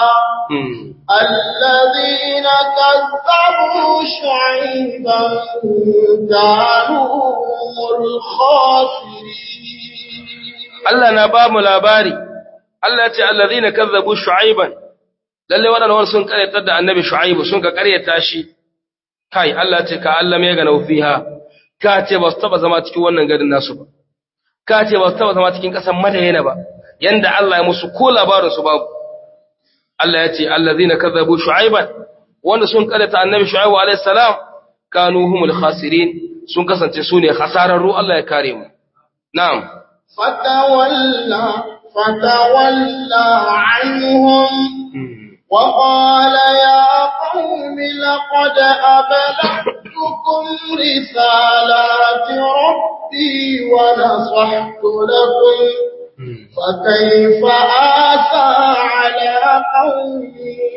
الذين كذبوا شعيبا كانوا هم الخاسرين Allah na ba mu labari Allah ya ce allazina kazzabu shu'aiban lalle wadannan sun karyatar da annabi shu'aibu sun ka karyata shi kai Allah ce ka Allah mai gana fiha ka ce ba su taba zama cikin wannan garin nasu ba ka ce ba su taba zama cikin ƙasar madayana ba yanda Allah ya musu ko labarin su babu Allah ya ce allazina kazzabu shu'aiban wanda sun karyata annabi shu'aibu alayhi salam kanu humul khasirin sun kasance su ne khasararru Allah ya kare mu na'am فتولى فتولى عنهم وقال يا قوم لقد أبلغتكم رسالات ربي ونصحت لكم فكيف آسى على قوم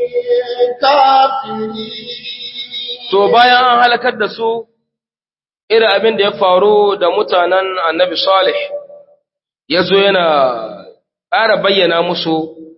كافرين to bayan an halakar da su irin abin da ya faru da mutanen annabi salih ya zo yana ƙara bayyana musu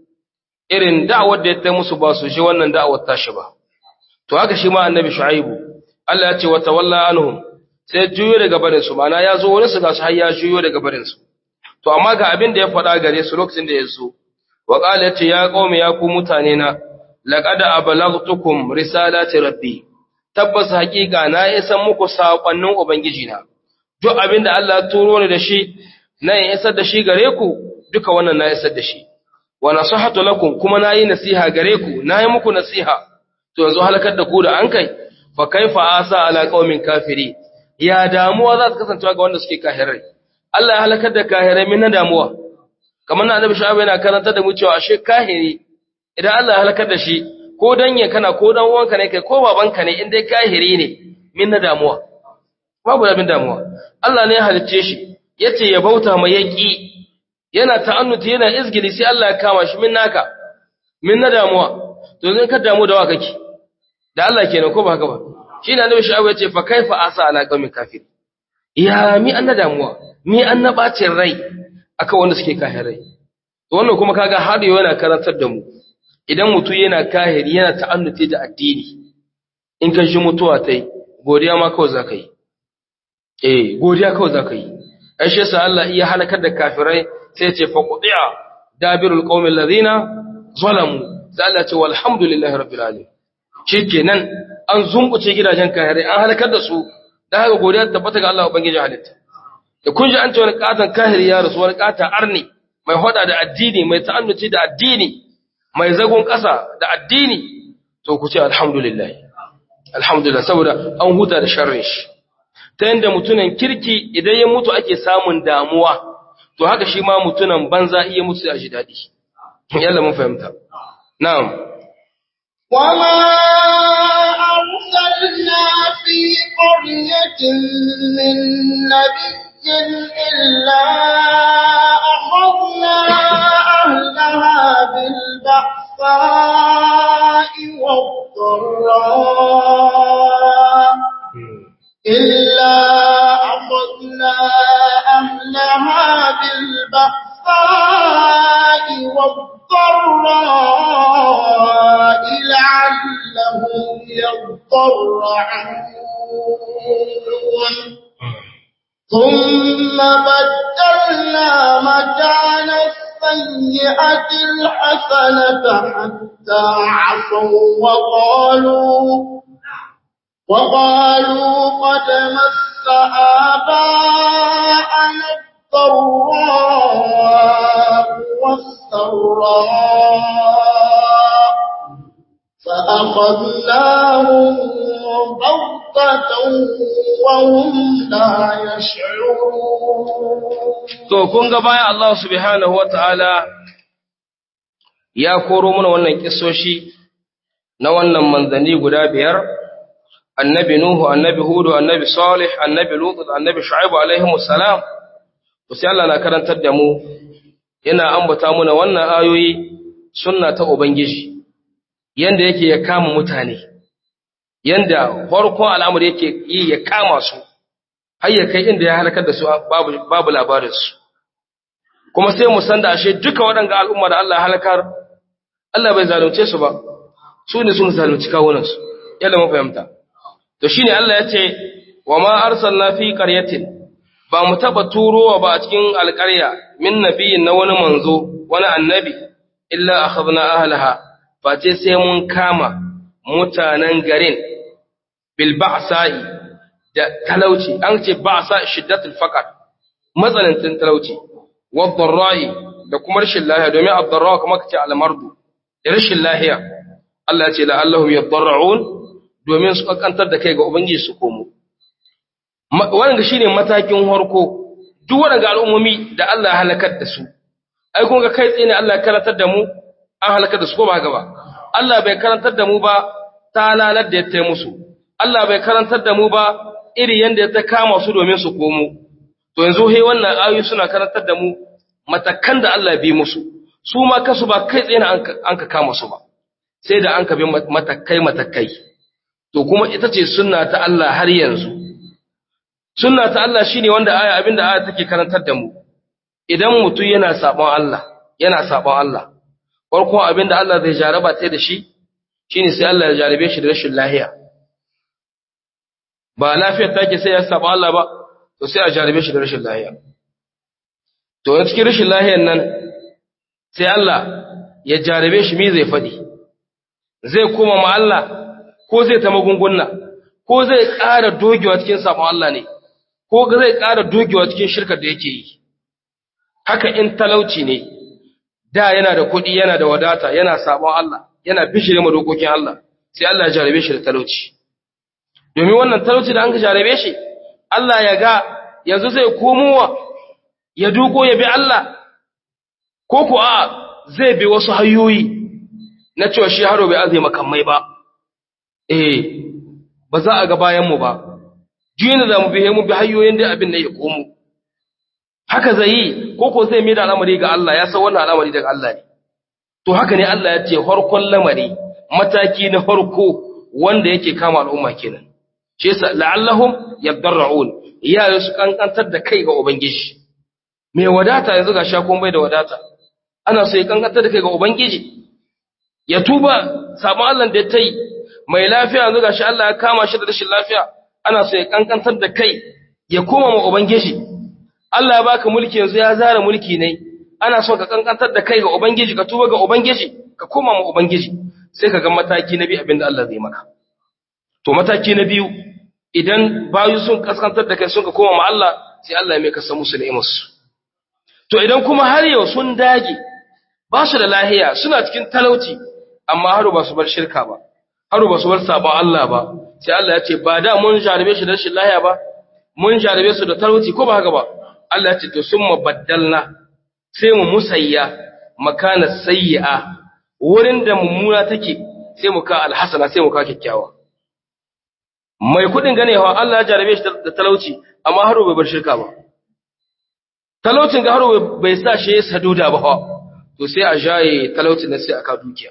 irin da'awar da ya ta musu ba su shi wannan da'awar tashi ba. To haka shi ma annabi Shu'aibu, Allah ya ce wa tawalla anhum sai juyo daga barinsu, mana ya zo wani su ga su har ya juyo daga barinsu. To amma ga abin da ya faɗa gare su lokacin da ya zo, wa ƙala ya ce ya ƙaume ya ku mutane na, laƙad abalaghtukum risalati rabbi. Tabbas haƙiƙa na isan muku saƙonnin Ubangijina. Duk abin da Allah ya turo ni da shi, na yin isar da shi gare ku duka wannan na isar da shi wa nasihatu lakum kuma nayi nasiha gare ku nayi muku nasiha to yanzu halakar da ku da an kai fa kaifa asa ala qaumin kafiri ya damuwa za ta kasance ga wanda suke kahirai Allah ya halakar da kahirai min na damuwa kamar na annabi shu'aib yana karanta da mu cewa ashe kahiri idan Allah ya halakar da shi ko danye kana ko dan uwanka ne kai ko babanka ne in dai kahiri ne min na damuwa babu abin damuwa Allah ne ya halicce shi yace ya bauta mai yaki yana ta'annuti yana izgili sai Allah ya kama shi min naka min na damuwa to zan ka damu da wa kake da Allah kenan ko ba haka ba shine annabi shu'aib yace fa kaifa asa ala qaumin kafir ya mi an na damuwa mi an na bacin rai akan wanda suke kahirai to wannan kuma kaga har yau yana karantar da mu idan mutum yana kahiri yana ta'annuti da addini in ka shi mutuwa tai godiya ma kawai zaka yi eh godiya kawai zaka yi ai shi yasa Allah iya halakar da kafirai sai ya ce fa qudiya dabirul qaumil ladina zalamu sai Allah ya ce walhamdulillahi rabbil alamin shikenan an zumbuce gidajen kafirai an halakar da su dan haka godiya tabbata ga Allah ubangiji halitta da kun ji an ce wani katan kahiri ya rasu wani katan arni mai hoda da addini mai ta'annuci da addini mai zagon ƙasa da addini to ku ce alhamdulillah alhamdulillah saboda an huta da sharrin shi ta yanda mutunan kirki idan ya mutu ake samun damuwa to haka shi ma mutunan banza iya mutu a ji daɗi yalla mun fahimta na'am وما أرسلنا في قرية من نبي إلا أخذنا أهلها بالبأساء والضراء إلا أخذنا أهلها بالبأساء والضراء لعلهم يضرعون ثم بدلنا مكان السيئة الحسنة حتى عفوا وقالوا وقالوا قد مس آباءنا الضراء والسراء فأخذناهم بغتة وهم لا يشعرون to kun ga baya Allah subhanahu wataala ya koro mana wannan kissoshi na wannan manzanni guda biyar annabi nuhu annabi hudu annabi salih annabi lut annabi shu'aib alaihi salam to sai Allah na karantar da mu yana ambata muna wannan ayoyi sunna ta ubangiji yanda yake ya kama mutane yanda farkon al'amari yake yi ya kama su har ya kai inda ya halakar da su babu babu labarin su kuma sai mu san da ashe duka waɗanga al'umma da Allah ya halakar Allah bai zalunce su ba su ne sun zalunci kawunan su yalla mun fahimta to shine Allah ya ce wa ma arsalna fi qaryatin ba mu taba turowa ba a cikin alƙarya min nabiyin na wani manzo wani annabi illa akhadna ahlaha face sai mun kama mutanen garin bil ba'sa'i da talauci an ce ba'sa shiddatul faqr matsanancin talauci wa dharra'i da kuma rashin lahiya domin ad-dharra kuma kace al-mardu da rashin lahiya Allah ya ce la'allahum yadarra'un domin su kankantar da kai ga ubangiji su komo wannan shine matakin harko duk wannan al'ummomi da Allah ya halakar da su ai kun ga kai tsaye ne Allah ya karantar da mu an halakar da su ko ba haka ba Allah bai karantar da mu ba ta lalar da ya taya musu Allah bai karantar da mu ba iri yanda ya ta kama su domin su komo to yanzu he wannan ayoyi suna karantar da mu matakan da Allah bi musu su ma kasu ba kai tsaye an ka kama su ba sai da an ka bi matakai matakai to kuma ita ce sunna ta Allah har yanzu sunna ta Allah shine wanda aya abinda aya take karantar da mu idan mutum yana sabon Allah yana sabon Allah farko abinda Allah zai jaraba ta da shi shine sai Allah ya jarabe shi da rashin lahiya ba lafiyar take sai ya saba Allah ba to sai a jarabe shi da rashin lahiya to a cikin rashin lahiyar nan sai Allah ya jarabe shi me zai faɗi zai koma ma Allah ko zai ta magunguna ko zai ƙara dogewa cikin sabon Allah ne ko zai ƙara dogewa cikin shirkar da yake yi haka in talauci ne da yana da kuɗi yana da wadata yana sabon Allah yana bishire ma dokokin Allah sai Allah ya jarabe shi da talauci domin wannan talauci da an ka jarabe shi Allah ya ga yanzu zai komowa ya duko ya bi Allah ko ku a zai bi wasu hanyoyi na cewa shi haro bai azai makamai ba eh ba za a ga bayan mu ba jini da mu bi mu bi hanyoyin da abin da ya komo haka zai yi ko ko zai mai da al'amari ga Allah ya san wannan al'amari daga Allah ne to haka ne Allah ya ce farkon lamari mataki na farko wanda yake kama al'umma kenan shi yasa la'allahum yadarra'un iyaye su kankantar da kai ga ubangiji mai wadata yanzu ga shakon bai da wadata ana so ya kankantar da kai ga ubangiji ya tuba sabon Allah da ya tai mai lafiya yanzu ga shi Allah ya kama shi da rashin lafiya ana so ya kankantar da kai ya koma ma ubangiji Allah ya baka mulki yanzu ya zara mulki ne ana so ka kankantar da kai ga ubangiji ka tuba ga ubangiji ka koma ma ubangiji sai ka ga mataki na biyu abinda Allah zai maka to mataki na biyu idan bayu sun kaskantar da kai sun ka koma ma Allah sai Allah ya mai kasa musu ni'imarsu to idan kuma har yau sun dage ba su da lahiya suna cikin talauci amma haru ba su bar shirka ba haru ba su bar sabon Allah ba sai Allah ya ce ba da mun jarabe shi da rashin lahiya ba mun jarabe su da talauci ko ba haka ba Allah ya ce to sun mabaddalna sai mu musayya makana sayyi'a wurin da mummuna take sai mu ka alhasana sai mu ka kyakkyawa mai kudin ganewa Allah ya jarabe shi da talauci amma haro bai bar shirka ba talaucin ga haro bai sa shi saduda ba to sai a jaye talaucin nan sai aka dukiya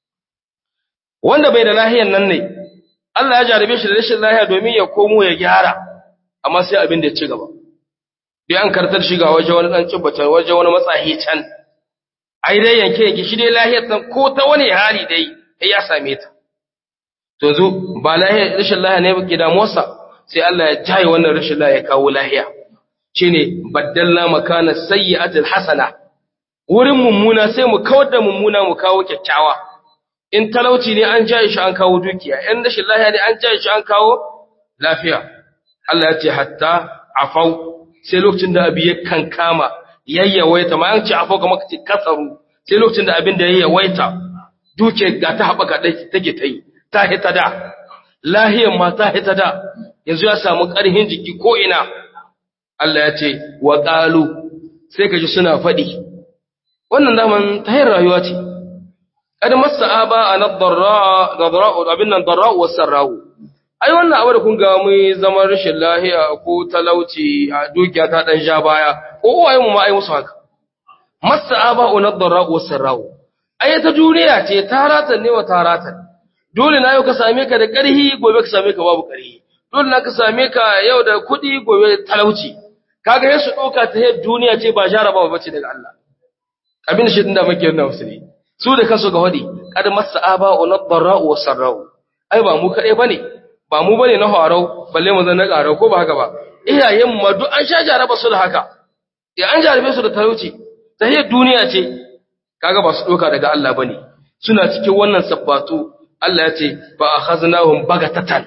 wanda bai da lahiyan nan ne Allah ya jarabe shi da rashin lahiya domin ya komo ya gyara amma sai abin da ya ci gaba dai an kartar shiga waje wani dan cibbata waje wani matsahi can ai dai yanke yanke shi dai lahiyar san ko ta wani hali dai sai ya same ta to zo ba lahiyar rashin lahiya ne ke damuwarsa sai Allah ya jaye wannan rashin lahiya ya kawo lahiya shine baddalna makana sayyi'atil hasana wurin mummuna sai mu kawar da mummuna mu kawo kyakkyawa in talauci ne an jaye shi an kawo dukiya in rashin lahiya ne an jaye shi an kawo lafiya Allah ya ce hatta afau sai lokacin da abi ya kankama yayyawaita ma an ce afau kamar kace kasaru sai lokacin da abin da yayyawaita duke ga ta haɓaka take ta yi ta hita da lahiyar ma ta hita da yanzu ya samu ƙarhin jiki ko ina Allah ya ce wa ƙalu sai ka ji suna faɗi wannan daman ta yin rayuwa ce kad masa aba a nadarra'u abin nan darra'u wasu sarra'u ai wannan abu da kun ga mu zaman rashin lahiya ko talauci a dukiya ta ɗan ja baya ko uwaye mu ma ai musu haka masa aba a nadarra'u wasu sarra'u ai ta duniya ce taratan ne wa taratan dole na yau ka same ka da ƙarhi gobe ka same ka babu ƙarhi dole na ka same ka yau da kuɗi gobe talauci kaga ya su ɗauka ta yadda duniya ce ba jarabawa bace daga Allah abin da shi da muke yana musulmi su da kansu ga wadi kad masa aba wa nadarra'u wa sarra'u ai ba mu kaɗai bane ba mu bane na harau balle mu zan na ƙarau ko ba haka ba iyayen mu duk an sha jaraba su da haka ya an jarabe su da talauci ta yadda duniya ce kaga ba su ɗauka daga Allah bane suna cikin wannan sabbatu Allah ya ce ba akhaznahum bagatatan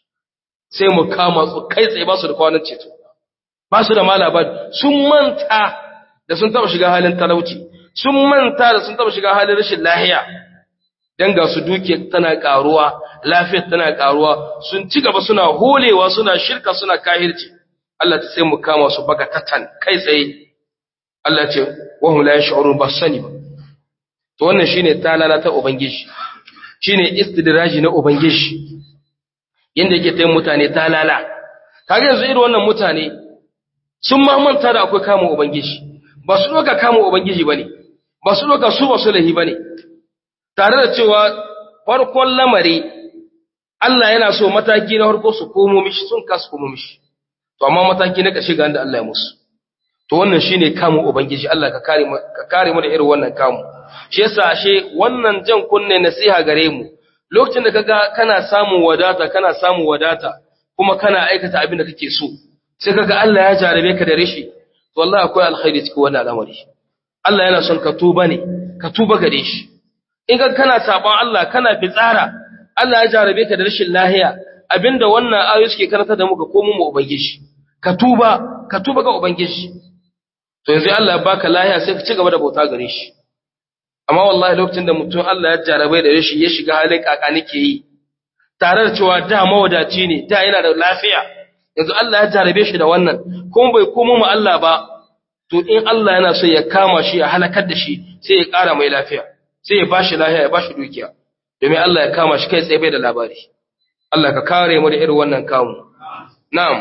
sai mu kama su kai tsaye ba su da kwanan ceto ba su da malabar sun manta da sun taba shiga halin talauci sun manta da sun taba shiga halin rashin lahiya dan ga su duke tana karuwa lafiyar tana karuwa sun ci gaba suna holewa suna shirka suna kahirci Allah ta sai mu kama su bagatatan kai tsaye Allah ce wa hum la yash'urun ba sani ba to wannan shine talala ta ubangiji shine istidraji na ubangiji yanda yake tayin mutane talala kaga yanzu irin wannan mutane sun ma manta da akwai kamun ubangiji ba su doka kamun ubangiji bane ba su doka su ba su lahi bane tare da cewa farkon lamari Allah yana so mataki na farko su komo mishi sun kasu komo mishi to amma mataki na ƙarshe ga inda Allah ya musu to wannan shine kamun ubangiji Allah ka kare mu ka kare mu da irin wannan kamu shi yasa ashe wannan jan kunne nasiha gare mu lokacin da kaga kana samun wadata kana samun wadata kuma kana aikata abin da kake so sai kaga Allah ya jarabe ka da rishi to wallahi akwai alkhairi cikin wannan al'amari Allah yana son ka tuba ne ka tuba gare shi in ka kana saban Allah kana fitsara Allah ya jarabe ka da rashin lahiya abinda wannan ayoyi suke karanta da muka komo mu ubangiji ka tuba ka tuba ga ubangiji to yanzu Allah ya baka lahiya sai ka ci gaba da bauta gare shi amma wallahi lokacin da mutum Allah ya jarabe da rashi ya shiga halin kaka nake yi tare da cewa da mawadaci ne da yana da lafiya yanzu Allah ya jarabe shi da wannan kuma bai komo mu Allah ba to in Allah yana so ya kama shi ya halakar da shi sai ya ƙara mai lafiya sai ya bashi lafiya ya bashi dukiya domin Allah ya kama shi kai tsaye bai da labari Allah ka kare mu da irin wannan kamu na'am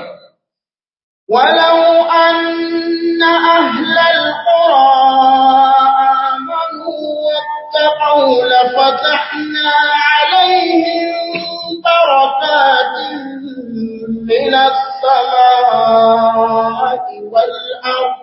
ولو أن أهل القرى آمنوا واتقوا لفتحنا عليهم بركات من السماء والأرض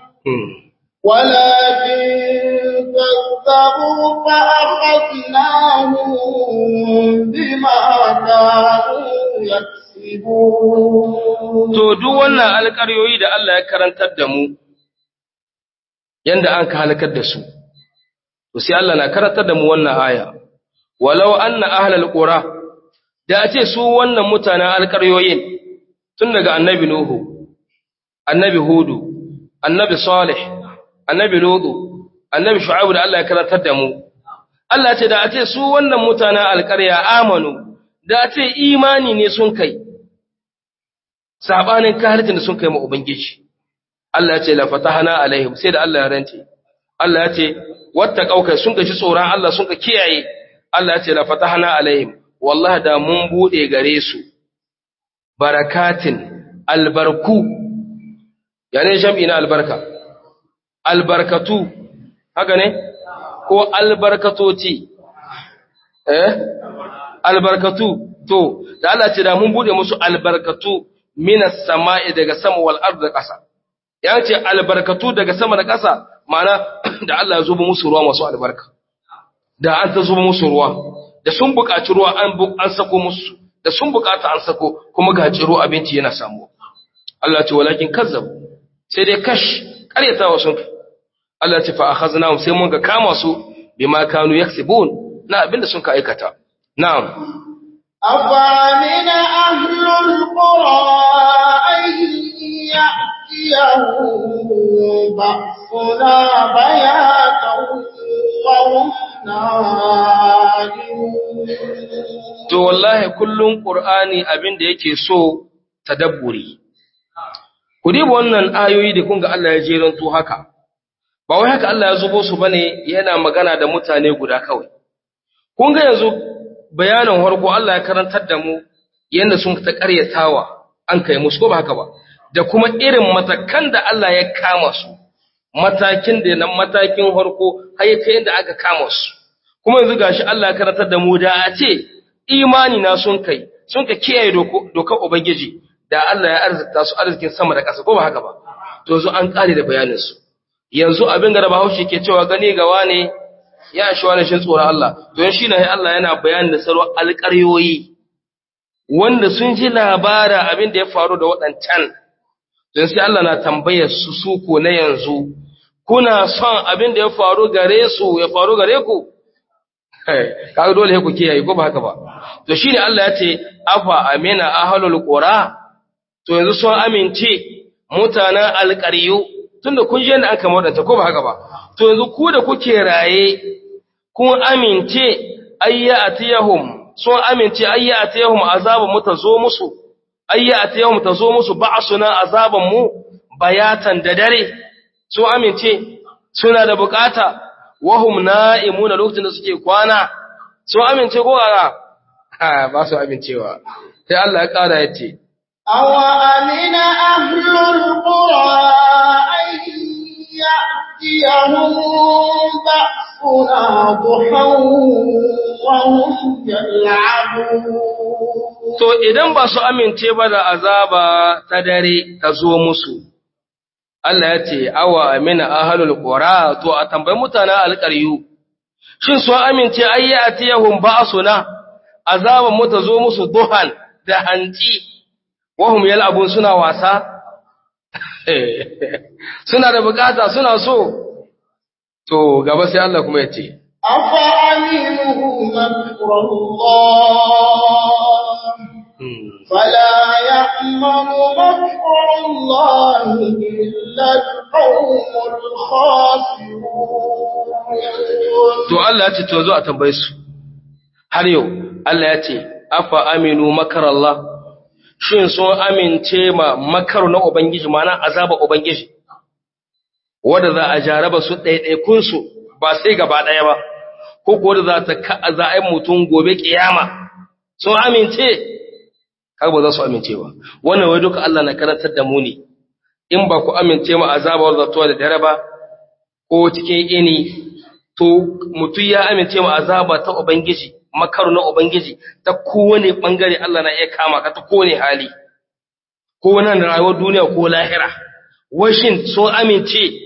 ولكن كذبوا فأخذناهم بما كانوا يكسبون To, duk wannan alƙaryoyi da Allah ya karantar da mu, yanda an ka halakar da su, to sai Allah na karantar da mu wannan aya, walau an na ahalar ƙura, da a ce su wannan mutanen alƙaryoyin tun daga annabi Nuhu, annabi Hudu, annabi Salih, annabi Lutu, annabi Shu'aibu da Allah ya karantar da mu. Allah ce da a ce su wannan mutanen alƙarya amanu, da a ce imani ne sun kai, sabanin kahirtin da sun kai ma Ubangiji. Allah ya ce la fatahana alaihim sai da Allah ya rance. Allah ya ce wata kaukai sun ka shi tsoron Allah sun ka kiyaye. Allah ya ce la fatahana alaihim wallahi da mun bude gare su barakatin albarku yani jam'i na albarka albarkatu haka ne ko albarkatoci eh albarkatu to da Allah ce da mun bude musu albarkatu minas sama'i daga sama wal ard da ƙasa ya ce albarkatu daga sama da ƙasa ma'ana da Allah ya zuba musu ruwa masu albarka da an ta zuba musu ruwa da sun buƙaci ruwa an an sako musu da sun buƙata an sako kuma ga ciro abinci yana samu Allah ce walakin kazzab sai dai kash ƙaryatawa sun Allah ce fa akhaznahum sai mun ga kama su bima kanu yaksibun na abinda sun ka aikata na'am أفأمن أهل القرى أن يأتيهم بأسنا بياتا وهم نائمون to wallahi kullun qur'ani abinda yake so tadabburi ku diba wannan ayoyi da kun ga Allah ya jeranto haka ba wai haka Allah ya zubo su bane yana magana da mutane guda kawai kun ga yanzu bayanin harko Allah ya karantar da mu yanda sun ta ƙaryatawa an kai musu ko ba haka ba da kuma irin matakan da Allah ya kama su matakin da nan matakin harko har ya kai yanda aka kama su kuma yanzu gashi Allah ya karantar da mu da a ce imani na sun kai sun ka kiyaye dokar ubangiji da Allah ya arzikta su arzikin sama da ƙasa ko ba haka ba to yanzu an kare da bayanin su yanzu abin da Bahaushe ke cewa gani ga wane ya shi wani shin tsoron Allah to shi ne Allah yana bayanin da sarwa alƙaryoyi wanda sun ji labara abin da ya faru da waɗancan don sai Allah na tambayar su su ko na yanzu kuna son abin da ya faru gare su ya faru gare ku kaga dole ku kiyaye ko ba haka ba to shine Allah ya ce afa amina ahlul qura to yanzu sun amince mutanen alƙaryu tunda kun je da aka mawadanta ko ba haka ba to yanzu ku da kuke raye kun amince ayya atiyahum sun amince ayya atiyahum azabun mu tazo musu ayya atiyahum tazo musu ba'suna azaban mu bayatan da dare sun amince suna da bukata wahum na'imuna lokacin da suke kwana sun amince ko ga ba su amincewa sai Allah ya kara yace أوأمن أهل القرى أن يأتيهم بأسنا ضحى وهم يلعبون To idan ba su amince ba da azaba ta dare ta zo musu, Allah ya ce, Awa amina ahalul ƙura, to a tambayi mutanen alƙaryu, shin sun amince ayyi a tiyahun ba suna, azaban mu ta zo musu duhan da hanci, wahum yal'abun suna wasa? suna da bukata suna so, to gaba sai Allah kuma ya ce, أفأمنوا مكر الله فلا يأمن مكر الله إلا القوم الخاسرون To Allah ya ce, To zo a tambaye su, har yau, Allah ya ce, Afa aminu makarallah, shin sun amince ma makar na Ubangiji, mana azaba Ubangiji, wadda za a jaraba su ɗaiɗaikunsu ba sai gaba ɗaya ba, ko kuwa da za ta ka za a yi mutum gobe ƙiyama, sun amince, har ba za su amince ba. Wannan wai duka Allah na karantar da mu ne, in ba ku amince ma azaba wadda tuwa da dare ba, ko cikin ini to mutum ya amince ma azaba ta Ubangiji, makaru na Ubangiji, ta kowane ɓangare Allah na iya kama ka ta kowane hali, ko nan rayuwar duniya ko lahira. Washin sun amince,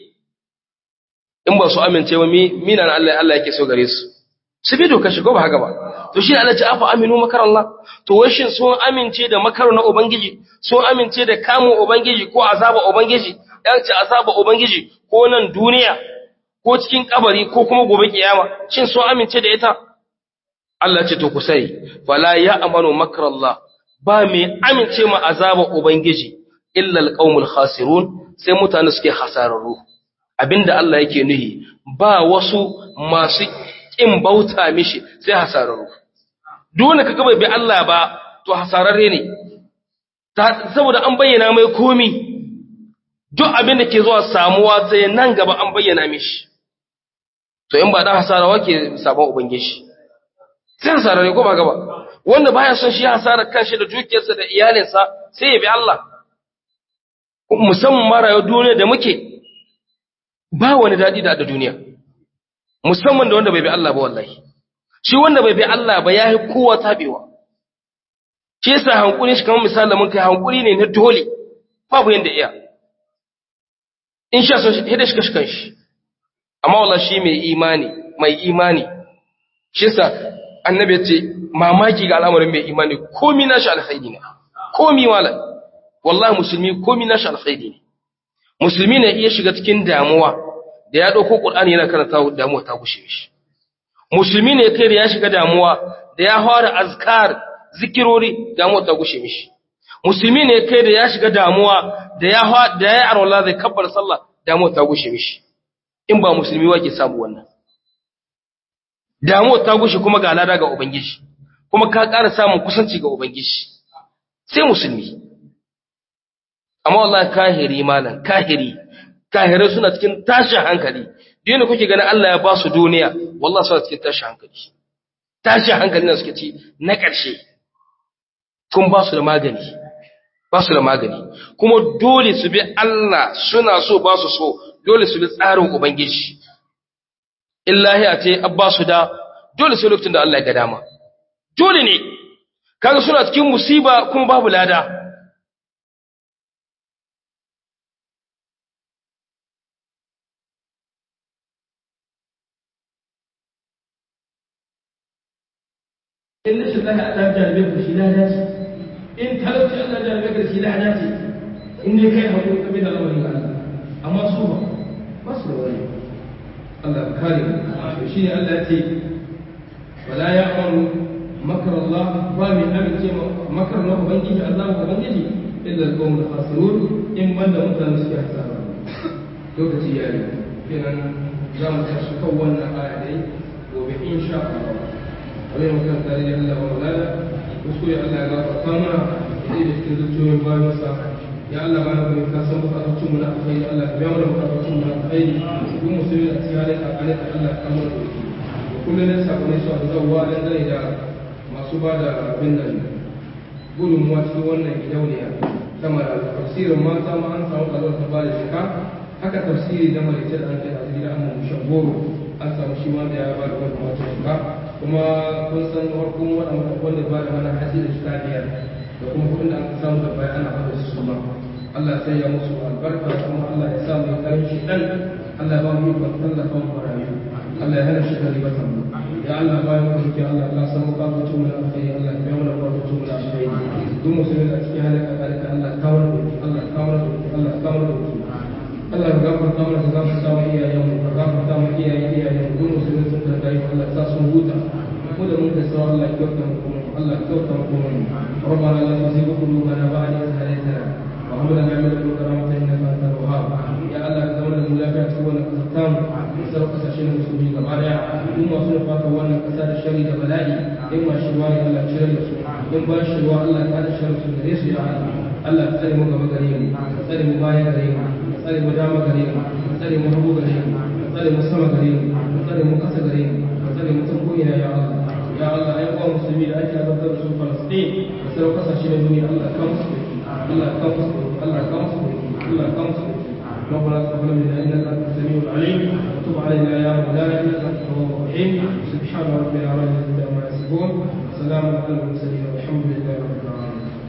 in ba su amince ba minan Allah Allah yake so gare su. Su bi doka shigo ba haka ba. To shi Allah ce afa aminu makar Allah, to washin sun amince da makaru na Ubangiji, sun amince da kamun Ubangiji ko azaba Ubangiji, ya ce azaba Ubangiji ko nan duniya ko cikin kabari ko kuma gobe kiyama shin sun amince da ita Allah ce to ku sai fala ya amanu makrallah ba mai amince ma azaba ubangiji illa alqaumul khasirun sai mutane suke hasararru abinda Allah yake nuhi ba wasu masu kin bauta mishi sai hasararru dole kaga bai bi Allah ba to hasararre ne saboda an bayyana mai komi duk abin da ke zuwa samuwa sai nan gaba an bayyana mishi to in ba dan hasara ke sabon ubangiji sai hasara ne ko ba gaba wanda baya son shi hasara kanshi da dukiyarsa da iyalinsa sai ya bi Allah musamman mara yau duniya da muke ba wani dadi da da duniya musamman da wanda bai bi Allah ba wallahi shi wanda bai bi Allah ba yayi kowa tabewa shi yasa hankuri shi kamar misali mun kai hankuri ne na dole babu yanda iya in sha so hida shi kashi kanshi amma wallahi shi mai imani mai imani shi yasa annabi ya ce mamaki ga al'amarin mai imani komi nashi alkhairi ne komi wala wallahi musulmi komi nashi alkhairi ne musulmi ne iya shiga cikin damuwa da ya dauko qur'ani yana karanta damuwa ta gushe shi musulmi ne kai da ya shiga damuwa da ya fara azkar zikirori damuwa ta gushe mishi musulmi ne kai da ya shiga damuwa da ya da ya arwala zai kabbar sallah damuwa ta gushe mishi in ba musulmi wake samu wannan damuwa ta gushe kuma ga lada ga ubangiji kuma ka ƙara samun kusanci ga ubangiji sai musulmi amma wallahi kahiri malam kahiri kahirai suna cikin tashin hankali duk kuke ganin Allah ya ba su duniya wallahi suna cikin tashin hankali tashin hankali na suke ci na ƙarshe kun ba su da magani ba su da magani kuma dole su bi Allah suna so ba su so dole su bi tsarin ubangiji illahi a ce abba su da dole sai lokacin da Allah ya ga dama dole ne kaga suna cikin musiba kuma babu lada in rashin lahi Allah jarabe ku shi lada ce in talauci Allah jarabe ka shi lada ce in dai kai hakuri kabe da lamarin Allah amma su ba ba su da wani Allah kare to shine Allah ya ce wala ya'maru makar Allah ba mai amince makar na ubangiji Allah ko ubangiji illa al-qawm al-khasirun in banda mutane suke hasara lokaci yayi kenan za mu tashi kan wannan aya dai gobe insha Allah wani mutum tare da Allah wa mulala wasu ya Allah ya gafarta mana da da cikin zuciyoyin bayansa ya Allah ba na kuma ka san bukatun mu na alkhairi Allah ka biya mana bukatun mu na alkhairi duk musulmi a cikin halin kakanai da Allah ka mana doki kullum ne sakonai su a zauwa dangane da masu ba da abin nan gudunmuwa cikin wannan gidauniya ta mara tafsirin mata ma an samu kalwar ta ba da shika haka tafsiri da malice da an kai a cikin amma mushan goro an samu shi ma da ya ba da wani wata shika kuma kun san farkon waɗanda wanda ba da mana hasi da shika biyar da kuma kuɗin da aka samu da baya ana haɗa su ma Allah sai ya musu albarka kuma Allah ya sa mu karin shi dan Allah ba mu yi tallafa mu rayu Allah ya hana shi da ribatan mu ya Allah bayan mu roki Allah Allah san mu kafa mu na alkhairi Allah ya biya mana kafa mu na alkhairi duk musulmi da cikin halin kakarika Allah kawar da Allah kawar da Allah kawar da Allah ya gafarta mana ka gafarta wa iyayen mu ka gafarta wa iyayen iyayen mu duk musulmi sun da kai Allah ya sa sun huta mu da mun da sawa Allah ya kyauta mu kuma Allah ya kyauta mu kuma ربنا لا تزغ قلوبنا بعد إذ هديتنا وهب لنا من لدنك رحمة إنك أنت الوهاب يا الله كزمنا الملافع تكون كتام يسرق ساشين المسلمين gaba daya in masu nufata wannan kasa da shari da bala'i in ma shirwa ne Allah cire da su in ba shirwa Allah ta da shari su gare su ya Allah Allah ka tsare mu gaba gare mu ka tsare mu baya gare mu ka tsare mu dama gare mu ka tsare mu hagu gare mu ka tsare mu sama gare mu ka tsare mu kasa gare mu ka tsare mu ta ko'ina ya Allah ya Allah ai kwa musulmi da ake azabtar da su Falastin da sauran kasashe na duniya Allah ka musu Allah ka musu Allah ka musu Allah ka musu ربنا تقبل منا انك انت السميع العليم وتب علينا يا مولانا انك انت التواب الرحيم سبحان ربنا رب العزه عما يصفون وسلام على المرسلين والحمد لله رب العالمين